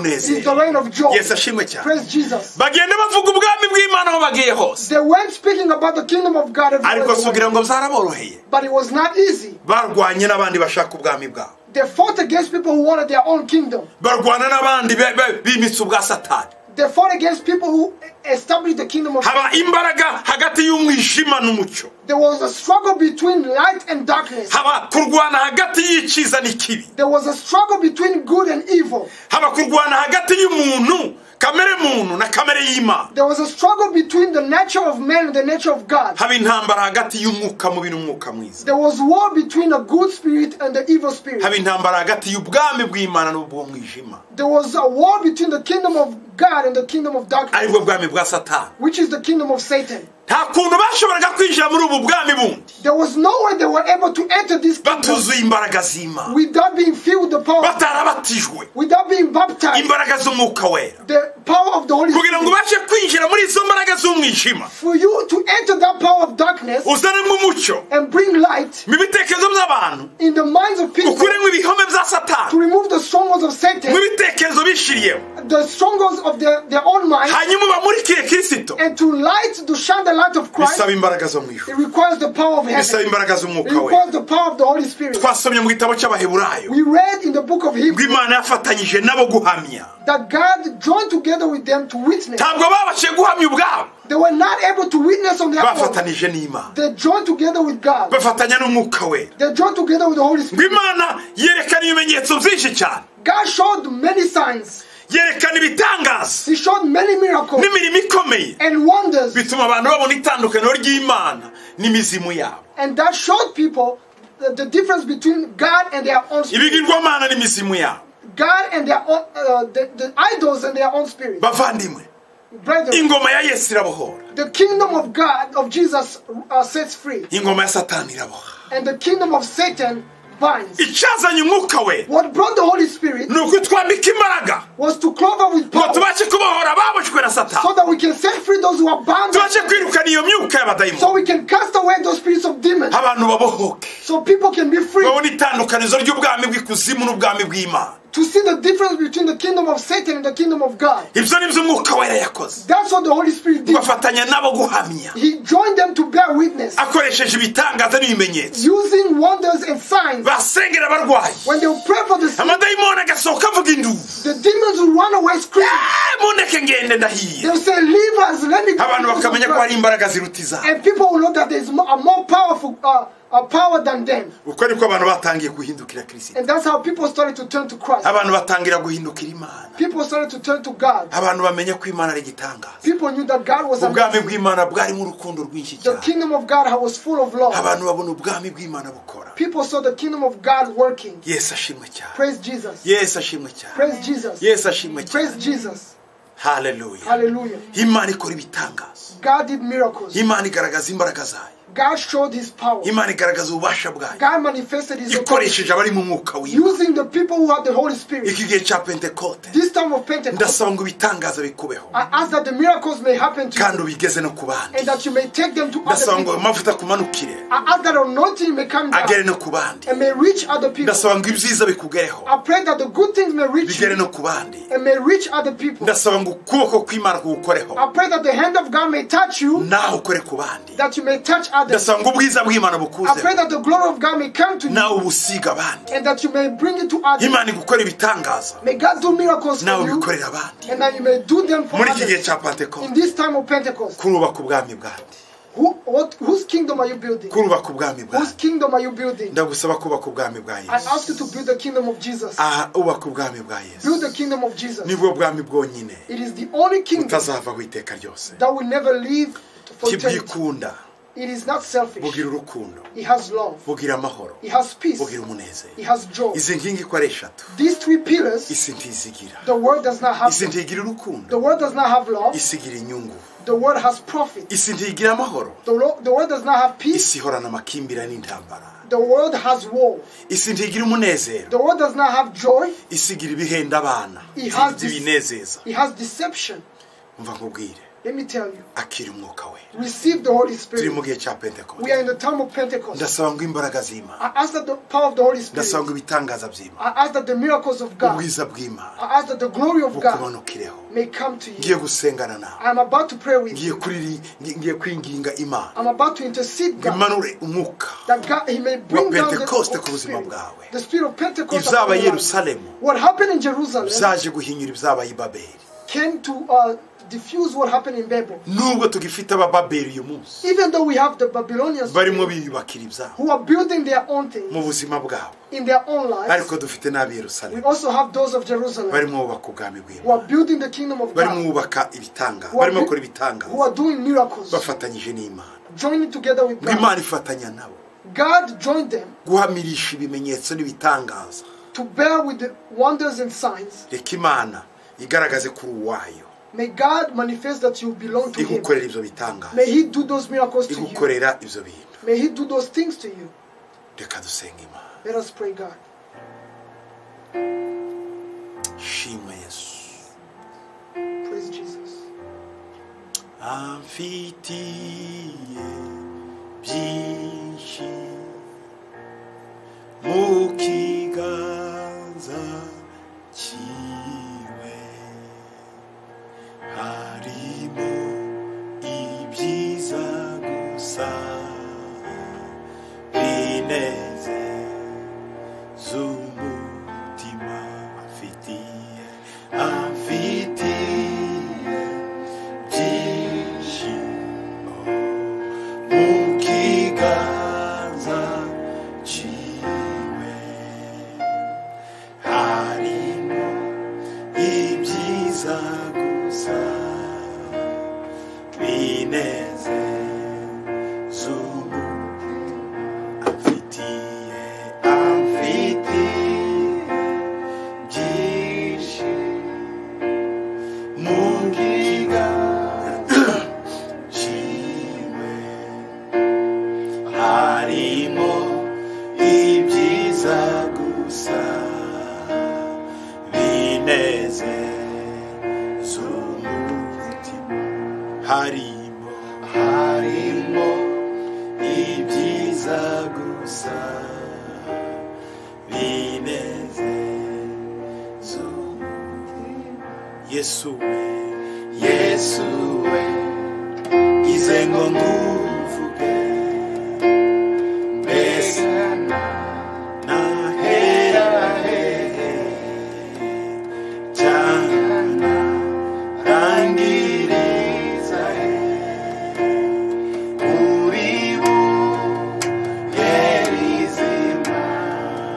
y'umunezero reign of joy. yesu ashimwe cyane Praise Jesus. bagenda bavuga ubwami bw'imana aho bagiye hose They weren't speaking about the kingdom of God everywhere ariko they went, sugira ngo zaraboroheye but it was not easy. barwanye n'abandi bashaka ubwami bwabo They fought against people who wanted their own kingdom. barwana n'abandi be- be- bimitse ubwa satani They fought against people who established the kingdom of haba imbaraga hagati y'umwijima n'umucyo There was a struggle between light and darkness. haba kurwana hagati y'icyiza n'ikibi There was a struggle between good and evil. haba kurwana hagati y'umuntu kamere muntu na kamere y'imana There was a struggle between the nature of man and the nature of God. haba intambara hagati y'umwuka mubi n'umwuka mwiza There was war between a good spirit and the evil spirit. haba intambara hagati y'ubwami bw'imana n'ubw'umwijima There was a war between the kingdom of God and the kingdom of darkness. aribwo bwami bwa satani which is the kingdom of Satan. nta kuntu bashoboraga kwinjira muri ubu bwami bundi There was no way they were able to enter this kingdom batuzuye imbaraga z'imana without being filled with the power, batarabatijwe without being baptized, imbaraga z'umwuka wera the power of the Holy kugira ngo Spirit. ubashe kwinjira muri izo mbaraga z'umwijima For you to enter that power of darkness uzanemo umucyo and bring light mu bitekerezo by'abantu in the minds of people, ukuremo ibihome bya to satani remove the strongholds of Satan, mu bitekerezo bishiriyemo the strongholds of their, their own mind, hanyuma ubamurikire kirisito and to light, to shine the light of Christ, bisaba imbaraga zo mu ijuru it requires the power of bisaba heaven. imbaraga It z'umwuka we requires the power of the Holy Spirit. twasomye mu gitabo cy'abaheburayo We read in the book of ubwo Hebrews imana yafatanyije nabo guhamya that God joined together with them to witness. ntabwo babashije guhamya ubwabo They were not able to witness on their own. bafatanije n'imana They joined together with God. bafatanya n'umwuka wera They joined together with the Holy ubwo Spirit. imana yerekana ibimenyetso byinshi cyane God showed many signs. yerekana ibitangaza He showed many miracles n'imirimo ikomeye and wonders. bituma abantu babona itandukaniro ry'imana n'imizimu yabo And that showed people the, the difference between God and their own spirit. ibigirwamana n'imizimu yabo God and their own, uh, the, the idols and their own spirit. bavandimwe Brethren, ingoma ya yesu irabohora the kingdom of God, of Jesus, uh, sets free. ingoma ya satani iraboha And the kingdom of Satan binds. icyazanye umwuka we What brought the Holy Spirit ni ukutwambika imbaraga was to clothe with ngo power tubashe kubohora ababujwe na so satani that we can set free those who are bound. tubashe kwirukana iyo myuka y'abadayimoni so we can cast away those spirits of demons abantu babohoke so people can be free babona itandukanizo ry'ubwami bw'ikuzimu n'ubwami bw'imana to see the difference between the kingdom of Satan and the kingdom of God. ibyo ni byo umwuka wera yakoze That's what the Holy Spirit did. bafatanya nabo guhamya He joined them to bear witness akoresheje ibitangaza n'ibimenyetso using wonders and signs. basengera abarwayi When they pray for the sick, amadayimoni agasohoka avuga indubu the demons will run away screaming. "Eh, mundeke ngende ndahiye They'll say, Leave us, let me abantu bakamenya ko go. hari imbaraga ziruta izabo And people will know that there's mo- a more powerful uh, a power than them. uko niko abantu batangiye guhindukira kirisito And that's how people started to turn to Christ. abantu batangira guhindukira imana People started to turn to God. abantu bamenya ko imana ari igitangaza People knew that God was amazing. ubwami bw'imana bwarimo urukundo rwinshi The cyane kingdom of God was full of love. abantu babona ubwami bw'imana bukora People saw the kingdom of God working. yesu ashimwe cyane Praise Jesus. yesu ashimwe cyane Praise Jesus. yesu ashimwe Praise cyane Jesus. haleluya Hallelujah. imana ikora ibitangaza God did miracles. imana igaragaza imbaraga zayo God showed his power. imana igaragaza ububasha bwayo God manifested his authority ikoresheje abari mu mwuka w'imana using the people who had the Holy Spirit. iki gihe cya pentekote This time of Pentecost, ndasaba ngo ibitangaza bikubeho I ask that the miracles may happen to you kandi ubigeze no ku bandi and that you may take them to other ndasaba ngo people. amavuta akumanukire I ask that anointing may come agere down no ku bandi and may reach other people. ndasaba ngo ibyiza bikugereho I pray that the good things may reach bigere you no ku bandi and may reach other people. ndasaba ngo ukuboko kw'imana kugukoreho I pray that the hand of God may touch you, nawe ukore ku bandi that you may touch others. ndasaba ngo ubwiza bw'imana I pray bukuzeho that the glory of God may come to you nawe ubusiga abandi and that you may bring it to others. imana igukora ibitangaza May God do miracles nawe for you ubikorera abandi and that you may do them for muri iki gihe others. cya In pentekote this time of Pentecost, kurubaka ubwami bwandi who, what, whose kingdom are you building? kurubaka ubwami Whose bwandi kingdom are you building? ndagusaba kubaka ubwami bwa I yesu ask you to build the kingdom of Jesus. aha ubaka ubwami bwa Build the yesu kingdom of Jesus. nibwo bwami bwonyine It is the only kingdom utazavaho iteka ryose that will never leave for eternity. kibyikunda It is not selfish. bugira urukundo It has love. bugira amahoro It has peace. bugira It umunezero has joy. izi nkingi uko ari eshatu These three pillars, isi ntizigira the world does not have isi ntigira urukundo the world does not have love. isi igira inyungu The world has profit. isi ntigira amahoro The, lo- the world does not have peace. isi ihorana amakimbira n'intambara The world has war. isi ntigira umunezero The world does not have joy. isi igira ibihenda abana It has this- ibinezeza It has deception. umva nkubwire Let me tell you. akira umwuka we Receive the Holy turi mu Spirit. gihe cya We are pentekote in the time of Pentecost. ndasaba ngo imbaraga z'imana I ask that the power of the Holy ndasaba ngo Spirit. ibitangaza by'imana I ask that the miracles of God. ubwiza bw'imana I ask that the glory of God bukumanukireho may come to ngiye you. gusengana nawe I'm about to pray with you. ngiye kuriri ngi- ngiye kwinginga imana I'm about to intercede ngo God. imanure umwuka That God, He may bring down the, Pentecost Holy ku buzima Spirit. bwawe. the spirit of Pentecost. ibyabaye upon i your life. yerusalemu What happened in Jerusalem byaje guhinyura ibyabaye i babeli came to uh, diffuse what happened in Babel. nubwo tugifite abababeli uyu munsi Even though we have the Babylonians barimo today biyubakira ibyabo who are building their own mu things buzima bwabo in their own lives, ariko dufite n'ab'i we yerusalemu also have those of Jerusalem barimo bubaka ubwami who are bw'imana building the kingdom of barimo God, bubaka ibitangaza who are, barimo bakora do- who ibitangaza are doing miracles, bafatanyije n'imana joining together with ngo God. imana ifatanya nabo God joined them guhamirisha ibimenyetso n'ibitangaza to bear with the wonders and signs. reka imana igaragaze kuri uwayo May God manifest that you belong to Him. igukorera ibyo bitangaza May He do those miracles to you. igukorera ibyo bintu May He do those things to you. reka dusenga imana Let us pray, God. shima yesu Praise Jesus. amfitiye byinshi mu kiganza cyiwe harimo ibyiza gusa bineze z'umutima amfitiye amfitiye byinshi mu kiganza cyiwe harimo ibyiza gusa bineze amfitiye amfitiye byinshi mu kiganza ciwe harimo ibyiza gusa binezeza umutima harimo harimo ibyiza gusa binezeza umutima yesu we yesu we ize ngo nguvuge mbese nahera hehe cyangwa narangiriza he uri buhera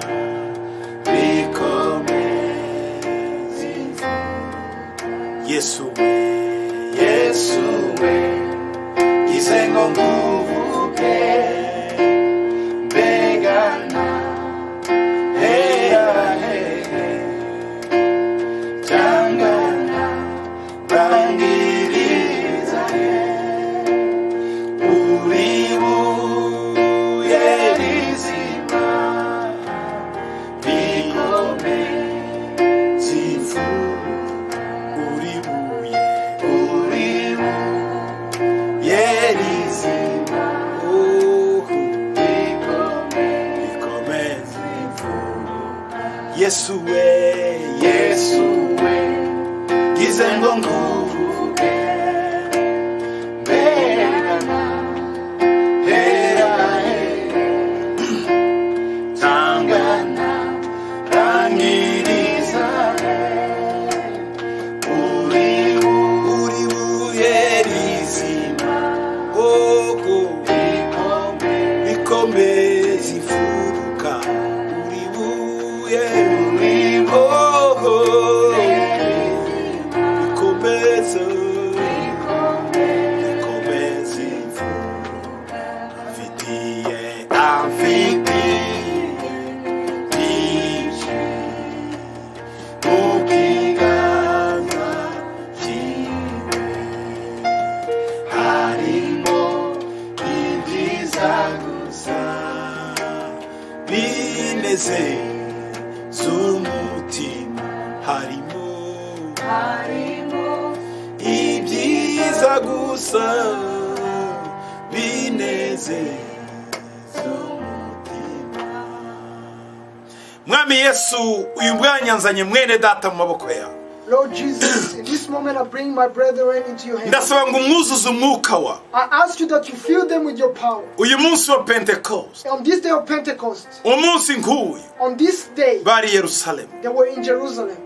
izina rikomeza imvura yesu we yesu we ize ngo nguvuge mbegana heya hehe cyangwa rangiriza he uri buye rizima rikomeza imvura uri buye uri buye rizima uhu rikomeza imvura yesu we yesu we ngize ngo nguvuge mbegana hera hera tangana rangiriza uri uri buye rizima oko bikomeye zifuruka uri buye uri boho bikomeza bikomeza imfuruka afitiye afitiye byinshi mukiganza cyiwe harimo ibyiza gusa bineze z'umutima harimo ibyiza gusa bineze z'umutima mwami yesu uyu mwanya nzanye mwene data mu maboko yawe Lord Jesus, in this moment I bring my brethren into your hands. ndasaba ngo umwuzuze umwuka wa I ask you that you fill them with your power. uyu munsi wa pentekoste On this day of Pentecost, umunsi nk'uyu on this day, bari yerusalemu they were in Jerusalem.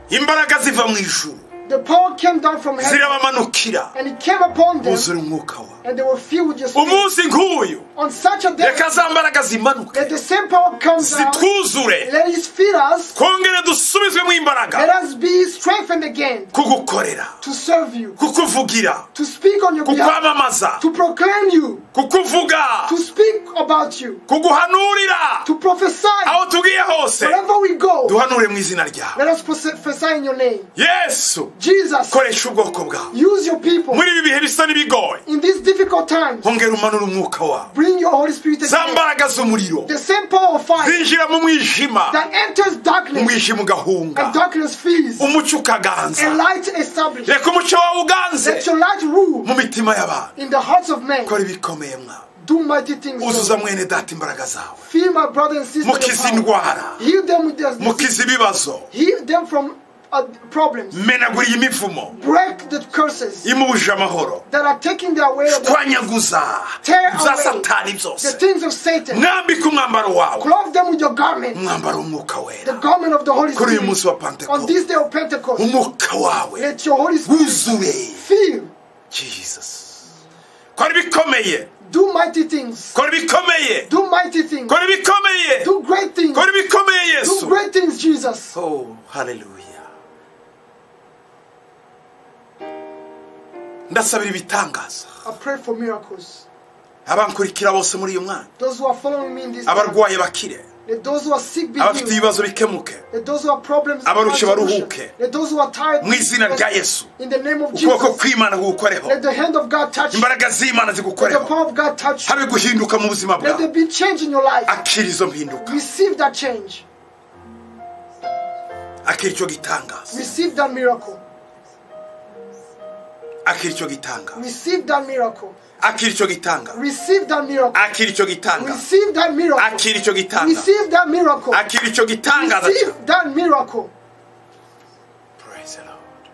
imbaraga ziva mu ijuru The power came down from heaven zirabamanukira and it came upon them, buzura umwuka wa and they were filled with your spirit. umunsi nk'uyu On such a day, reka za mbaraga zimanuke that the same power comes down, zitwuzure let it fill us, twongere dusubizwemo Let imbaraga us be strengthened again kugukorera to serve you, kukuvugira to speak on your behalf, kukwamamaza to proclaim you, kukuvuga to speak about you, kuguhanurira to prophesy aho tugiye hose wherever we go. duhanure mu izina ryawe Let us prophesy in your name. yesu Jesus, koresha ubwoko bwawe use your people muri ibi bihe bisa n'ibigoye in these difficult times. hongera umanure umwuka wawe Bring your Holy Spirit za again. mbaraga z'umuriro The same power of fire zinjira mu mwijima that enters darkness umwijima ugahunga and darkness flees, umucyo ukaganza and light established. reka umucyo wawe uganze Let your light rule mu mitima y'abantu in the hearts of men. kora ibikomeye mwawe Do mighty things. uzuza Lord. mwene data imbaraga zawe Fill my brother and sister. with mukize power. indwara Heal them with their disease. mukize ibibazo Heal them from uh, problems. menagura iyi mivumo Break the curses imubuje amahoro that are taking their way. of- twanyaguza Tear bya away satani The byose things of Satan. mwambike umwambaro wawe Clothe them with your garment, umwambaro w'umwuka the wera garment of the Holy Kuri uyu munsi wa Spirit. Pentecost. On this day of Pentecost, umwuka wawe let your Holy Spirit wuzuye fill. jesus kora ibikomeye Do mighty things. kora ibikomeye Do mighty things. kora ibikomeye Do great things. kora ibikomeye Do yesu great things, Jesus. oh haleluya ndasabira ibitangaza I pray for miracles. abankurikira bose muri uyu mwanya Those who are following me in this time, abarwayi bakire let those who are sick be abafite healed. ibibazo bikemuke Let those who are problems be Abarushye found solution. baruhuke. Let those who are tired mu izina rya rest. yesu in the name of ukuboko Jesus. kw'imana kugukoreho Let the hand of God touch you. imbaraga z'imana Let the zigukoreho power of God touch you. habe guhinduka mu buzima Let bwawe there be change in your life. akira izo mpinduka Receive that change. akira icyo gitangaza Receive that miracle. akira icyo gitangaza Receive that miracle. akira icyo gitangaza Receive that miracle. akira icyo gitangaza Receive that miracle. akira icyo gitangaza Receive that miracle. akira icyo gitangaza cyawe Receive that miracle. Praise the Lord.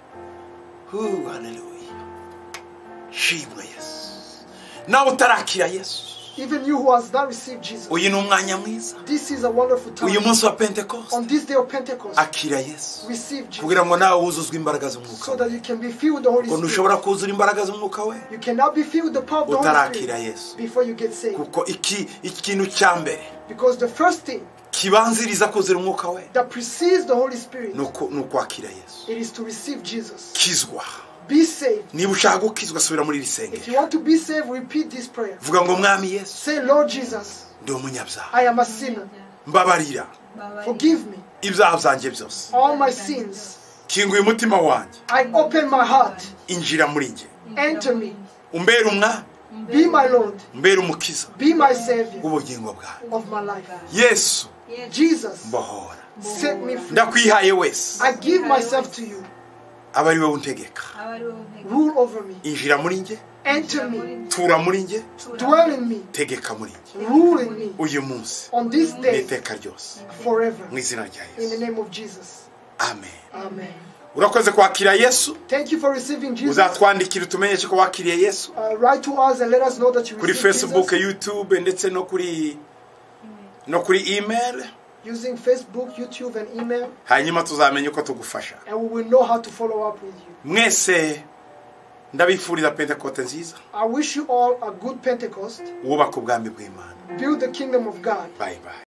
Who, hallelujah. Shimwe Yesu. Nawe utarakira Yesu. Even you who has not received Jesus. Uyu ni umwanya mwiza. This is a wonderful Uyu time. munsi wa Pentecost. On this day of Pentecost, Akira Yesu. receive Jesus Kugira ngo nawe wuzuzwe imbaraga z'umwuka so we. that you can be filled with the Holy Ngo Spirit. ntushobora kuzura imbaraga z'umwuka we. You cannot be filled with the power of the Holy Utarakira Spirit Yesu. before you get saved. Kuko iki ikintu cya mbere Because the first thing kibanziriza kuzura umwuka we that precedes the Holy Spirit, ni uku- ni ukwakira Yesu. it is to receive Jesus. Kizwa. Be saved. Niba ushaka gukizwa subira muri iri If sengero. you want to be saved, repeat this prayer. Vuga ngo mwami Yesu Say, Lord Jesus, ndi umunyabyaha. I am a sinner. Mbabarira Forgive me ibyaha byanjye byose. all my sins. kinguye umutima wanjye I open my heart. injira muri njye Enter me. umbera umwami Be my Lord. umbera umukiza Be my Savior w'ubugingo bwawe of my life. yesu Jesus, mbohora set me free. ndakwihaye wese I give myself to you. aba ari wowe untegeka Rule over me. injira muri njye Enter me. tura muri njye Dwell in me. tegeka muri njye Rule in me. uyu munsi On this day, n'iteka ryose forever. mu izina rya In the yesu name of Jesus. amen Amen. urakoze kwakira yesu Thank you for receiving Jesus. uzatwandikira utumenyeshe ko wakiriye yesu Uh, write to us and let us know that you kuri received facebook Jesus youtube ndetse no kuri no kuri email using Facebook, YouTube, and email, hanyuma tuzamenya uko tugufasha and we will know how to follow up with you. mwese ndabifuriza pentekote nziza I wish you all a good Pentecost. wubaka ubwami bw'imana Build the kingdom of God. bayi bayi